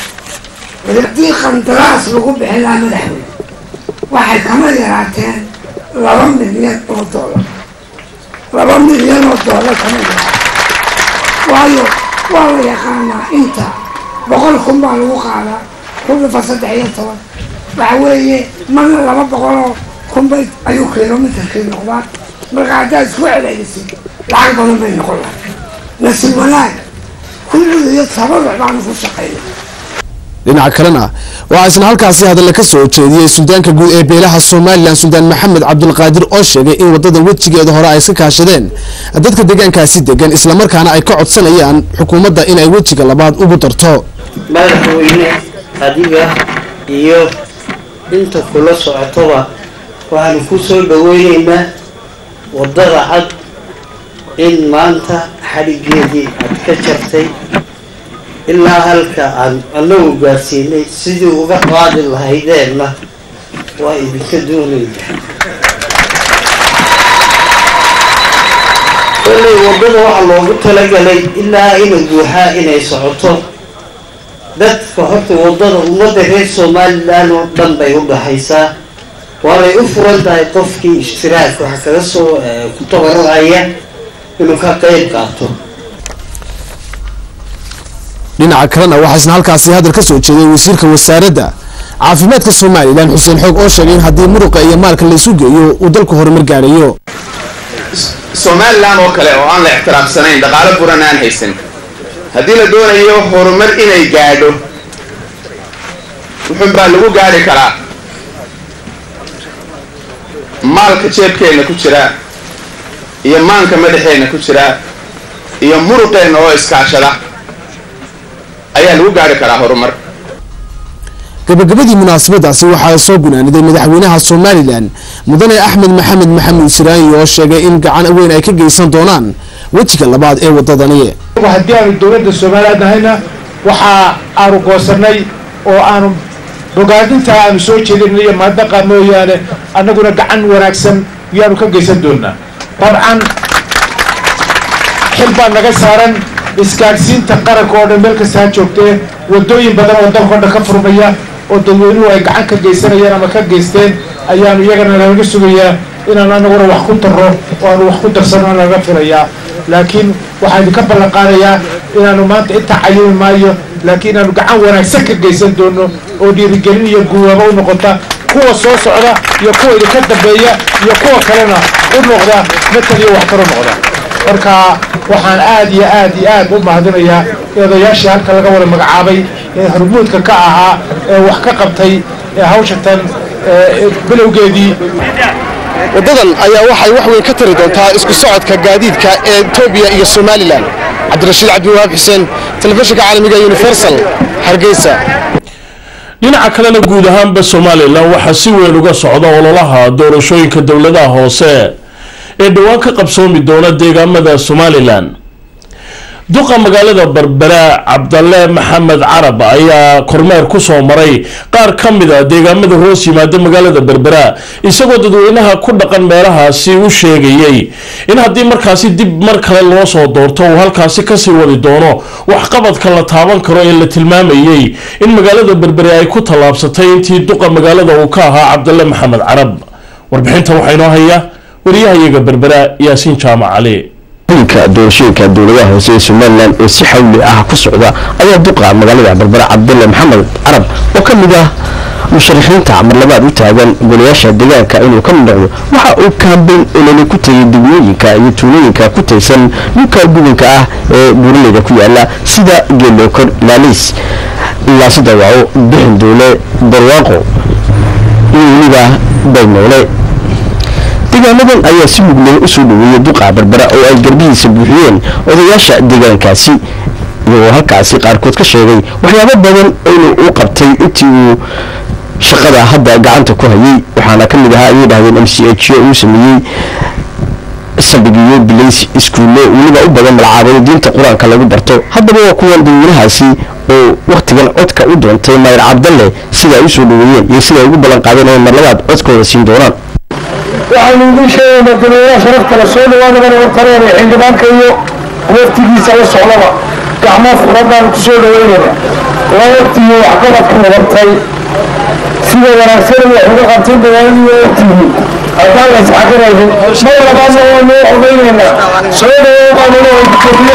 baxay haddii qandaraas lagu bixin lahaa madaxweyne waxay kama yaraateen laba milyan oo doolar laba milyan oo doolar kama yaha waayo waa la yaqaanaa inta boqol kun baa lagu qaadaa kundafa saddex iyo toban waxa weeye marna laba boqoloo kunbay ayuu kilomitarkii noqdaa marka haddaad isku celcelisid lacag badan bay noqon lahay nasiib wanaag kulliga iyo tabaruc baanu ku shaqeynay dhinaca kalena waxaa isna halkaasi hadalla ka soo jeediyey suldaanka guud ee beelaha somalilan suldaan maxamed cabdulqaadir oo sheegay in wadada wejigeeda hore ay iska kaashadeen dadka deegaankaasi degan islamarkaana ay ka codsanayaan xukuumadda inay wejiga labaad ugu darto madaxweyne adiga iyo inta kula socotoba waxaanu ku soo dhaweyneynaa wadada cad in maanta xadhigeedii aad ka jartay ilaa halka aan anagu gaarsiinay sidii uga qaadi lahaydeenna waa idinka doonayna kolay wadada waxaa loogu talagalay ilaa ina guuxaa inay socoto dadka horta wadada ummadda reer somalilan oo dhan bay u dhaxaysaa waanay u furan tahay qofkii ishtiraak waxa kaga soo ku tabaracaya inuu ka qayb qaato dhinaca kalena waxaa isna halkaasi hadal ka soo jeeday wasiirka wasaaradda caafimaadka somalilan xuseen xoog oo sheegay in haddii muruqa iyo maalka laysu geeyo uu dalku horumar gaarayo somalilan oo kale oo aan la ixtiraafsanayn dhaqaalo buran aan haysan haddii la doonayo horumar inay gaadho wuxun baa lagu gaadhi karaa maalka jeebkeenna ku jira iyo maanka madaxeenna ku jira iyo muruqeenna oo iskaashada ayaa lagu gaari karaa horumar gabagabadii munaasabadaasi waxaa soo gunaaniday madaxweynaha somalilan mudane axmed maxamed maxamuud siraanyi oo sheegay in gacan weyn ay ka geysan doonaan wejiga labaad ee wadadani haddii aanu dowladda somaliland nahayna waxa aanu goosanay oo aanu bogaadinta aanu soo jeedinay iyo mahadnaqa mooyaane annaguna gacan wanaagsan yaanu ka geysan doonaa dabcan xil baa naga saaran isgaadhsiinta qaranka oo dhan meel kasta ha joogtee wadooyin badan oo dalka o dhan ka furmaya oo dadweynuhu ay gacan ka geysanayaan ama ka geysteen ayaanu iyagana nalaga sugayaa inaan anaguna wax ku darro oo aanu wax ku darsano nalaga filayaa laakiin waxaa idinka ballan qaadayaa inaanu maanta intaa cayimi maayo laakiin inaanu gacan wanaagsan ka geysan doono oo dhiirigelin iyo guwaabo u noqota kuwa soo socda iyo kuwa idinka dambeeya iyo kuwa kalena u noqda matal iyo waxtar u noqda marka waxaan aad iyo aad iyo aad u mahadinayaa odayaashii halka laga wada magacaabay ee hormuudka ka ahaa ee wax ka qabtay ee hawshatan bilowgeedii wadadan ayaa waxay wax weyn ka tari doontaa isku socodka gaadiidka ee etoobiya iyo somalilan cabdirashiid cabdiwahaab xuseen telefishinka caalamiga universal hargeysa dhinaca kalena guud ahaanba somalilan waxaa si weyn uga socda ololaha doorashooyinka dowladaha hoose ee dhowaan ka qabsoomi doona deegaamada somalilan duqa magaalada berbera cabdalle maxamed carab ayaa kormeer kusoo maray qaar ka mid a deegaamada hoos yimaada magaalada berbera isagoo dadweynaha ku dhaqan meelahaasi u sheegayey in haddii markaasi dib mar kale loo soo doorto uu halkaasi kasii wadi doono waxqabadka la taaban karo ee la tilmaamayey in magaalada berbere ay ku tallaabsatay intii duqa magaalada uu ka ahaa cabdalle maxamed carab warbixinta waxaa inoo haya wariyahayaga berbera yaasiin jaamac cali ka doorashooyinka dowladaha hoose ee somalilan ee si xawli ah ku socda ayaa duqa magaalada berbera cabdulle maxamed carab oo ka mid ah musharaxiinta marlabaad u taagan golayaasha deegaanka inuu ka mid noqdo waxa uu kaambeyn olole ku tegay degmooyinka iyo tuulooyinka ku taysan dhulka gudunka ah ee buuraleyda ku yaala sida geelookor laaliis laasida waco bixin duule barwaaqo iyo weliba baymoole deegaanadan ayaa si mugleh usoo dhaweeyay duqa berbera oo ay garbihiisa buuxiyeen odayaasha deegaankaasi iyagoo halkaasi qaarkood ka sheegay waxyaabo badan inuu u qabtay intii uu shaqada hadda gacanta ku hayay waxaana ka mid ahaa ayay dhahdeen m c h o uu sameeyey saldhigiyo bilays iskuullo weliba u badan malcaabado diinta qur-aanka lagu barto haddaba waa kuwan dadweynahaasi oo wakhtigan codka u doontay mayr cabdalle sida ay usoo dhaweeyeen iyo sida ay ugu ballan qaadeen inay marlabaad codkooda siin doonaan waxaynu idiin sheegaynaa dadweynaha sharafta la soo dhawaadabana wartareen ee xildhibaanka iyo waftigiisa la socdaba gacmo furadaan ku soo dhawaynaynaa waa waqtigii waxqabadka wadatay sida wanaagsan wax uga qabtay dagaaladii waqtigii haddaan la isxaqiraynin mar labaadna waa noo xogaynaynaa soo dhawow baan ilaahay ku koriya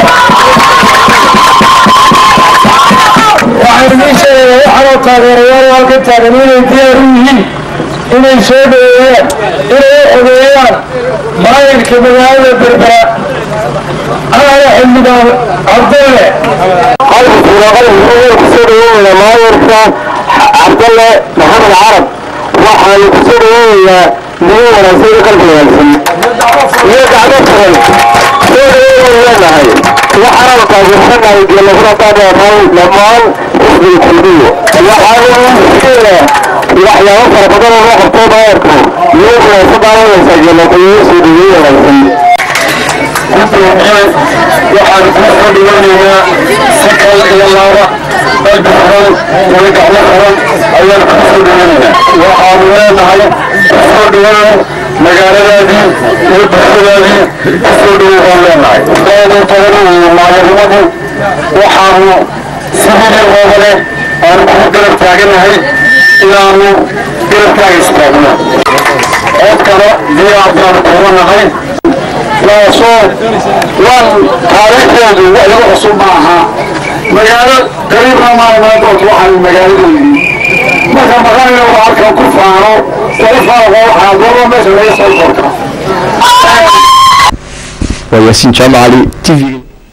waxaan idiin sheegayaa waxaanoo taageerayaal halka taagan inay diyaar u yihiin inay soo dhaweeyaan inay u xogeeyaan maayirka magaalada berbera anaga xildhibaan cabdalle kusoo dhaweynaya maayirka cabdalle maxamed carab waxaanu kusoo dhaweynayaa niyo wanaagsan iyo qalbi wanaagsan iyo gacmo furan soo dhaweynaynu leenahay waxaanu taageersanahay geelafura taadheernahay dhammaan xisbiga kulmiyo waxaanu sheegaa waxyaabo fara badan oo loo qabto maayirku niyo wanaagsan daawanaysaa geelafayo soo dhaweyn wanaagsan waxaan kusoo dhaweynayaa si kal iyo laaba qalbi furan iyo gacmo furan ayaan kusoo dhaweynayaa waxaanu leenahay kusoo dhawow magaaladaadii iyo bulshadaadii kusoo dhawow baan leenahay aadu badan iyo maayirnimadii waxaanu sidii oogale aanu kugu garab taaganahay inaanu garabkaaga istaagno codkana diyaar baanu kuwanahay taasoo waan taariikhdeedu wax lagu cusub ma aha magaalo qariibna maalimadood waxaan magaaladeedii marka maqanaya waa halkan ku faano kala faano waxaa gooba meesha laga soo korka waa yaasiin jaamac cali t v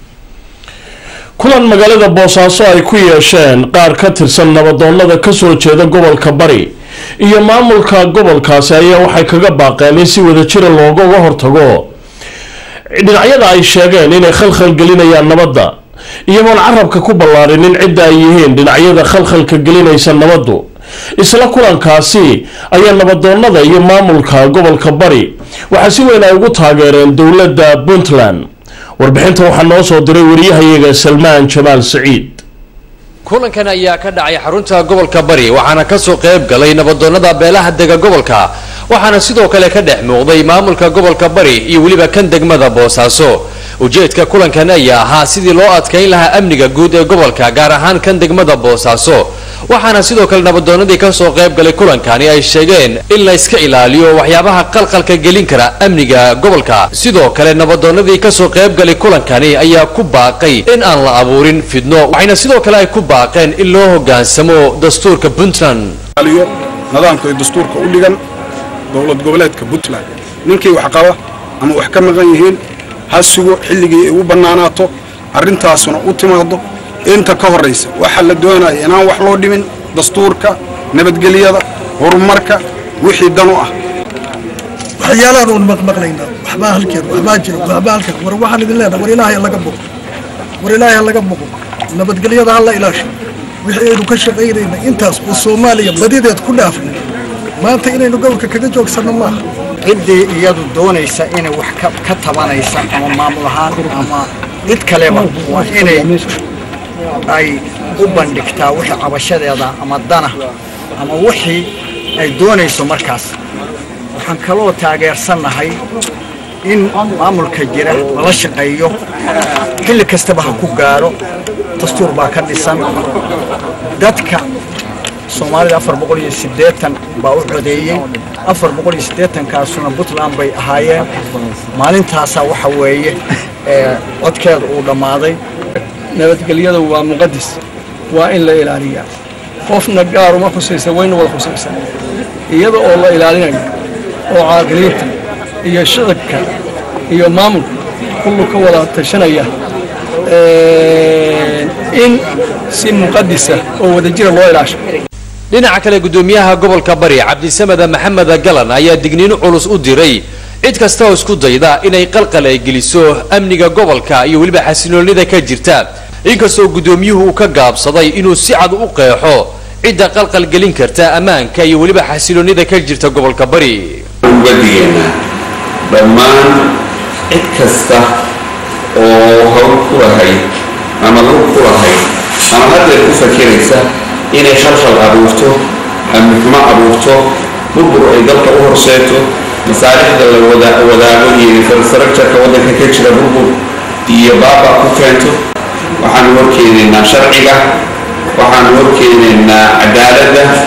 kulan magaalada boosaaso ay ku yeesheen qaar ka tirsan nabadoonnada kasoo jeeda gobolka bari iyo maamulka gobolkaasi ayaa waxay kaga baaqeen in si wadajira loogaga hortago dhinacyada ay sheegeen inay khalkhal gelinayaan nabadda iyagoon carabka ku ballaarinin cidda ay yihiin dhinacyada khalkhalka gelinaysa nabaddu isla kulankaasi ayaa nabadoonnada iyo maamulka gobolka bari waxaa si weyn ay ugu taageereen dowladda puntland warbixinta waxaa noo soo diray wariyahayaga salmaan jamaal saciid kulankan ayaa ka dhacay xarunta gobolka bari waxaana kasoo qayb galay nabadoonnada beelaha dega gobolka waxaana sidoo kale ka dhex muuqday maamulka gobolka bari iyo weliba kan degmada boosaaso ujeedka kulankan ayaa ahaa sidii loo adkayn lahaa amniga guud ee gobolka gaar ahaan kan degmada boosaaso waxaana sidoo kale nabadoonnadii kasoo qayb galay kulankani ay sheegeen in la iska ilaaliyo waxyaabaha qalqalka gelin kara amniga gobolka sidoo kale nabadoonnadii kasoo qayb galay kulankani ayaa ku baaqay in aan la abuurin fidno waxayna sidoo kale ay ku baaqeen in loo hogaansamo dastuurka puntland aliyo nidaamka iyo dastuurka u dhigan dowlad goboleedka puntland ninkii wax qaba ama wax ka maqan yihiin ha sugo xilligii ay u bannaanaato arrintaasuna u timaado inta ka horraysa waxaa la doonaya inaan wax loo dhimin dastuurka nabadgelyada horumarka wixii dan u ah waxyaalahan uun maqmaqlaynaa waxbaa halkeed waxbaa jira waxbaa halkeed war waxaan idin leenahay war ilaahay laga boqo war ilaahay ha laga boqo nabadgelyada ha la ilaasho wixii aynu ka shaqaynayna intaas oo soomaaliya badideed ku dhaafnay maanta inaynu gobolka kaga joogsanno maaha ciddii iyadu doonaysa inay wax ka tabanaysa ama maamul ahaan ama cid kaleba waa inay ay u bandhigtaa wixii cabashadeeda ama dana ama wixii ay doonayso markaas waxaan kaloo taageersannahay in maamulka jira lala shaqeeyo xilli kastaba ha ku gaaro dastuur baa ka dhisan dadka soomaalida afar boqol iyo siddeetan baa u codeeyey afar boqol iyo siddeetankaasuna puntland bay ahaayeen maalintaasaa waxa weeye codkeeda uu dhammaaday nabadgelyada waa muqadis waa in la ilaaliyaa qofna gaaruma khusaysa wayna wada khusaysa iyada oo la ilaalinayo oo caaqiliinta iyo shicibka iyo maamulka kullu ka wada tashanaya in si muqadisa oo wadajira loo ilaasho dhinaca kale gudoomiyaha gobolka bari cabdisamada maxamed galan ayaa digniino culus u diray cid kasta oo isku dayda inay qalqal ay geliso amniga gobolka iyo weliba xasiloonida ka jirta inkastoo gudoomiyuhu uu ka gaabsaday inuu si cad u qeexo cidda qalqal gelin karta ammaanka iyo weliba xasiloonida ka jirta gobolka bari uga digaynaa dhammaan cid kasta oo hawl ku lahayd ama lug ku lahayd ama haddeer ku fakiraysa inay khalkhal abuurto amnixumo abuurto burbur ay dalka u horseeto masaalixda la wadaago iyo infrastructureka waddanka ka jira burbur iyo baaba ku keento waxaanu horkeenaynaa sharciga waxaanu horkeenaynaa cadaaladda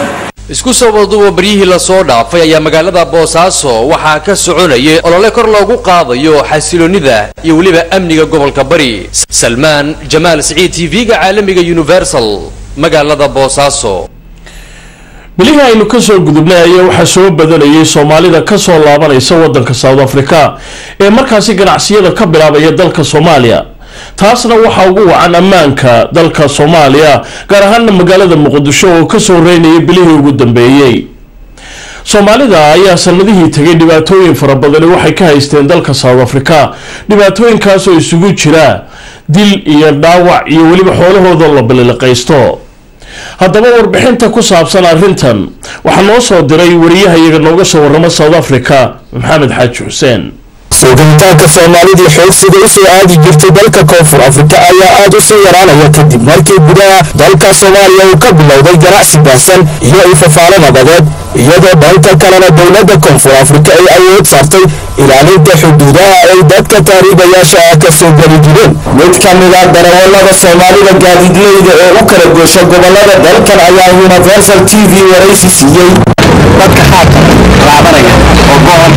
isku soo wadaduba baryihii lasoo dhaafay ayaa magaalada boosaaso waxaa ka soconayay olole kor loogu qaadayo xasiloonida iyo weliba amniga gobolka bari salmaan jamaal siciid tv-ga caalamiga universal magaalada boosaaso bilihii aynu kasoo gudubnay ayaa waxaa soo badanayay soomaalida kasoo laabanaysa wadanka south africa ee markaasi ganacsiyada ka bilaabaya dalka soomaaliya taasna waxaa ugu wacan ammaanka dalka soomaaliya gaar ahaana magaalada muqdisho oo kasoo reynaya bilihii ugu dambeeyey soomaalida ayaa sanadihii tegay dhibaatooyin fara badani waxay ka haysteen dalka south africa dhibaatooyinkaasoo isugu jira dil iyo dhaawac iyo weliba xoolahooda la baliliqaysto haddaba warbixinta ku saabsan arrintan waxaa noo soo diray wariyahayaga nooga soo warramo south africa maxamed xaaji xuseen sugitaanka soomaalidii xoogsiga u soo aadi jirtay dalka koonfur afrika ayaa aad u soo yaraanaya kadib markii gudaha dalka soomaaliya uu ka bilowday ganacsi baahsan iyo ifafaalo nabadeed iyadoo dhanka kalena dowladda koonfur afrika ay awood saartay ilaalinta xuduudaha ay dadka taariibayaasha ah ka soo geli jireen mid ka mid ah darawallada soomaalida gaadiidleyda ee u kala goosha gobollada dalkan ayaa universal t v waraysi siiyey dadka xaaka laabanaya oo go'an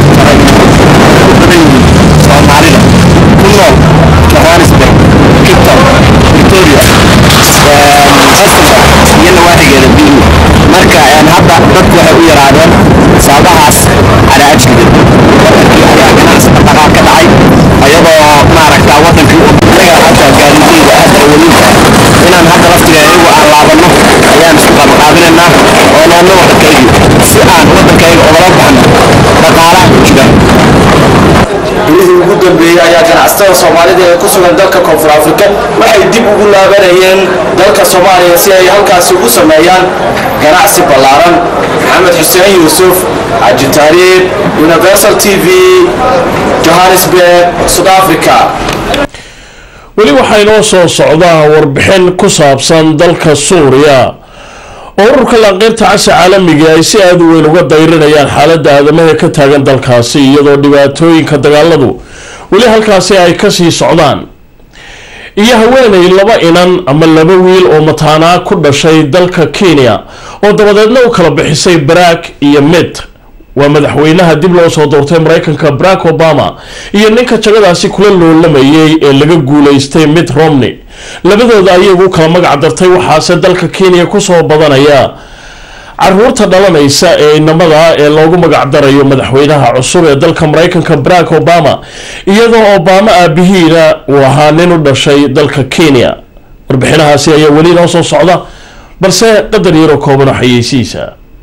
soomaalida ku nool johannesburg kipton victoria hastings iyo nawaaxigeeda biimu marka hadda dadku waxay u yaraadeen sababahaas calaajkeeda wadankii ayaa ganacsi dhaqaaq ka dhacay ayadoo maaragta wadankii anaga hataa gaadiideyda aad ay weliba inaan hadda laftiga iyagu aan laabanno ayaan isku qabanqaabinaynaa oo noonna wadankaygi si aan wadankayga ogala baxno dhaqaalaha ku jira bilihii ugu dambeeyey ayaa ganacsatada soomaalida ee ku sugan dalka koonfur afrika waxay dib ugu laabanayeen dalka soomaaliya si ay halkaasi ugu sameeyaan ganacsi ballaaran maxamed xuseen yuusuf xaji taariib universal t v johannesburg south africa weli waxaa inoo soo socdaa warbixin ku saabsan dalka suuriya oo ururka laanqeyrta casa caalamiga ay si aada u weyn uga dayrinayaan xaaladda aadamaha ka taagan dalkaasi iyadoo dhibaatooyinka dagaaladu weli halkaasi ay kasii socdaan iyo haweenay laba inan ama laba wiil oo mataanaa ku dhashay dalka kenya oo dabadeedna u kala bixisay barack iyo mid waa madaxweynaha dib loo soo doortay mareykanka barack obama iyo ninka jagadaasi kula loolamayay ee laga guuleystay mitt romney labadooda ayagu kala magac dartay waxaase dalka kenya kusoo badanaya caruurta dhalanaysa ee inamada ee loogu magac darayo madaxweynaha cusub ee dalka mareykanka barack obama iyadoo obama aabihiina uu ahaa nin u dhashay dalka kenya warbixinahaasi ayaa weli noo soo socda balse qadar yaroo kooban oo xayeysiisa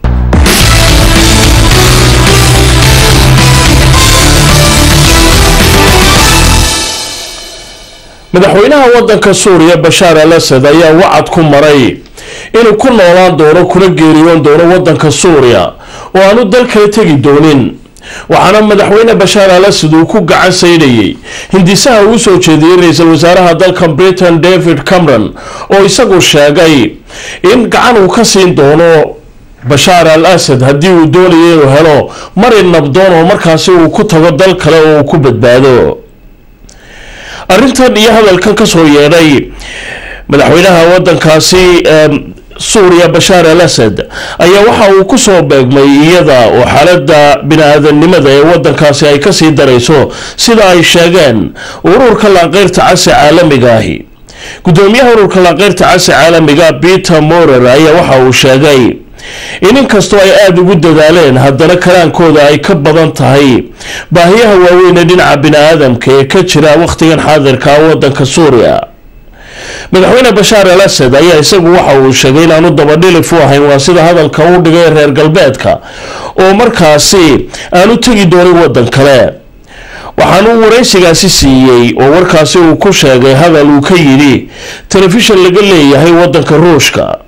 madaxweynaha wadanka suuriya bashaar al asad ayaa wacad ku maray inuu ku noolaan doono kuna geeriyoon doono wadanka suuriya oo aanu dal kale tegi doonin waxaana madaxweyne bashaar al asad uu ku gacan saydhayay hindisaha uu soo jeediyey ra-iisul wasaaraha dalka britain david cameron oo isagu sheegay in gacan uu ka siin doono bashaar al asad haddii uu doonaya inuu helo mari nabdoon oo markaasi uu ku tago dal kale oo uu ku badbaado arrintan iyo hadalkan kasoo yeedhay madaxweynaha wadankaasi suuriya bashaar al asad ayaa waxa uu kusoo beegmay iyada oo xaalada bini-aadanimada ee wadankaasi ay kasii darayso sida ay sheegeen ururka laanqeyrta casi caalamiga ahi gudoomiyaha ururka laanqeyrta casi caalamiga peter morer ayaa waxa uu sheegay in inkastoo ay aada ugu dadaaleen haddana karaankooda ay ka badan tahay baahiyaha waaweyn ee dhinaca bini-aadamka ee ka jira wakhtigan xaadirka wadanka suuriya madaxweyne bashaar al asad ayaa isagu waxa uu sheegay inaanu dabadhilif u ahayn waa sida hadalka uu dhigay reer galbeedka oo markaasi aanu tegi doonin wadan kale waxaanu waraysigaasi siiyey oo warkaasi uu ku sheegay hadal uu ka yidhi telefishan laga leeyahay wadanka ruushka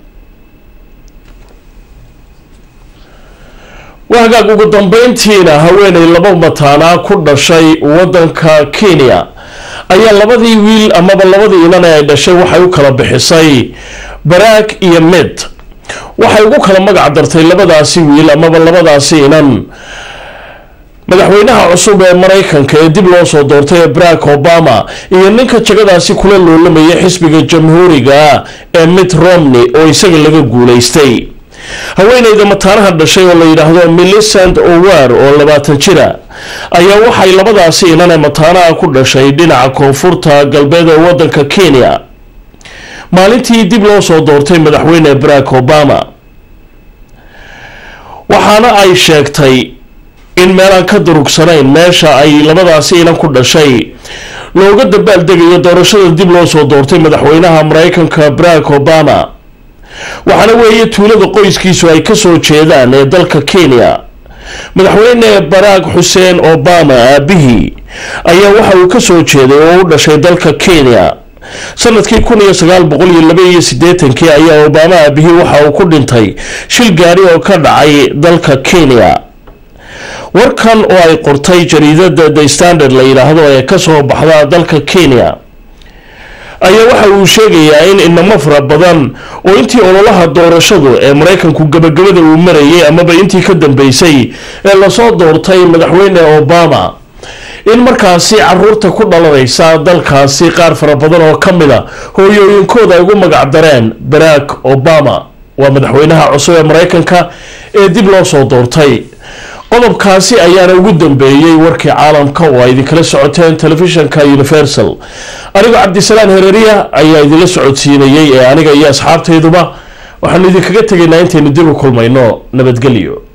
waa hagaag ugu dambeyntiina haweenay laba mataanaa ku dhashay wadanka kenya ayaa labadii wiil amaba labadii inan ee ay dhashay waxay u kala bixisay barack iyo mid waxay ugu kala magac dartay labadaasi wiil amaba labadaasi inan madaxweynaha cusub ee maraykanka ee dib loo soo doortay ee barack obama iyo ninka jagadaasi kula loolamayay xisbiga jamhuuriga ee mitt romney oo isaga laga guuleystay haweeneyda mataanaha dhashay oo la yidhaahdo millicent owar oo labaatan jira ayaa waxay labadaasi inane mataanaha ku dhashay dhinaca koonfurta galbeed ee wadanka kenya maalintii dib loo soo doortay madaxweyne barack obama waxaana ay sheegtay in meelaan ka durugsanayn meesha ay labadaasi inan ku dhashay looga dabaaldegayo doorashada dib loo soo doortay madaxweynaha mareykanka barack obama waxaana weeye tuulada qoyskiisu ay kasoo jeedaan ee dalka kenya madaxweyne barack xuseen obama aabihii ayaa waxa uu kasoo jeeday oo u dhashay dalka kenya sanadkii kun iyo sagaal boqol iyo laba iyo siddeetankii ayaa obama aabihii waxa uu ku dhintay shil gaari oo ka dhacay dalka kenya warkan oo ay qortay jariidada the standard la yidhaahdo ee kasoo baxda dalka kenya ayaa waxa uu sheegayaa in inamo fara badan oo intii ololaha doorashadu ee maraykanku gabagabada uu marayay amaba intii ka dambeysay ee lasoo doortay madaxweyne obama in markaasi caruurta ku dhalanaysa dalkaasi qaar fara badan oo ka mid a hooyooyinkooda ay ugu magac dareen barack obama waa madaxweynaha cusub ee maraykanka ee dib loo soo doortay qodobkaasi ayaana ugu dambeeyey warkii caalamka oo ay idinkala socoteen telefishanka universal anigoo cabdisalaan hereeriya ayaa idinla socodsiinayey ee aniga iyo asxaabtayduba waxaanu idinkaga tegaynaa intaynu dib u kulmayno nabadgelyo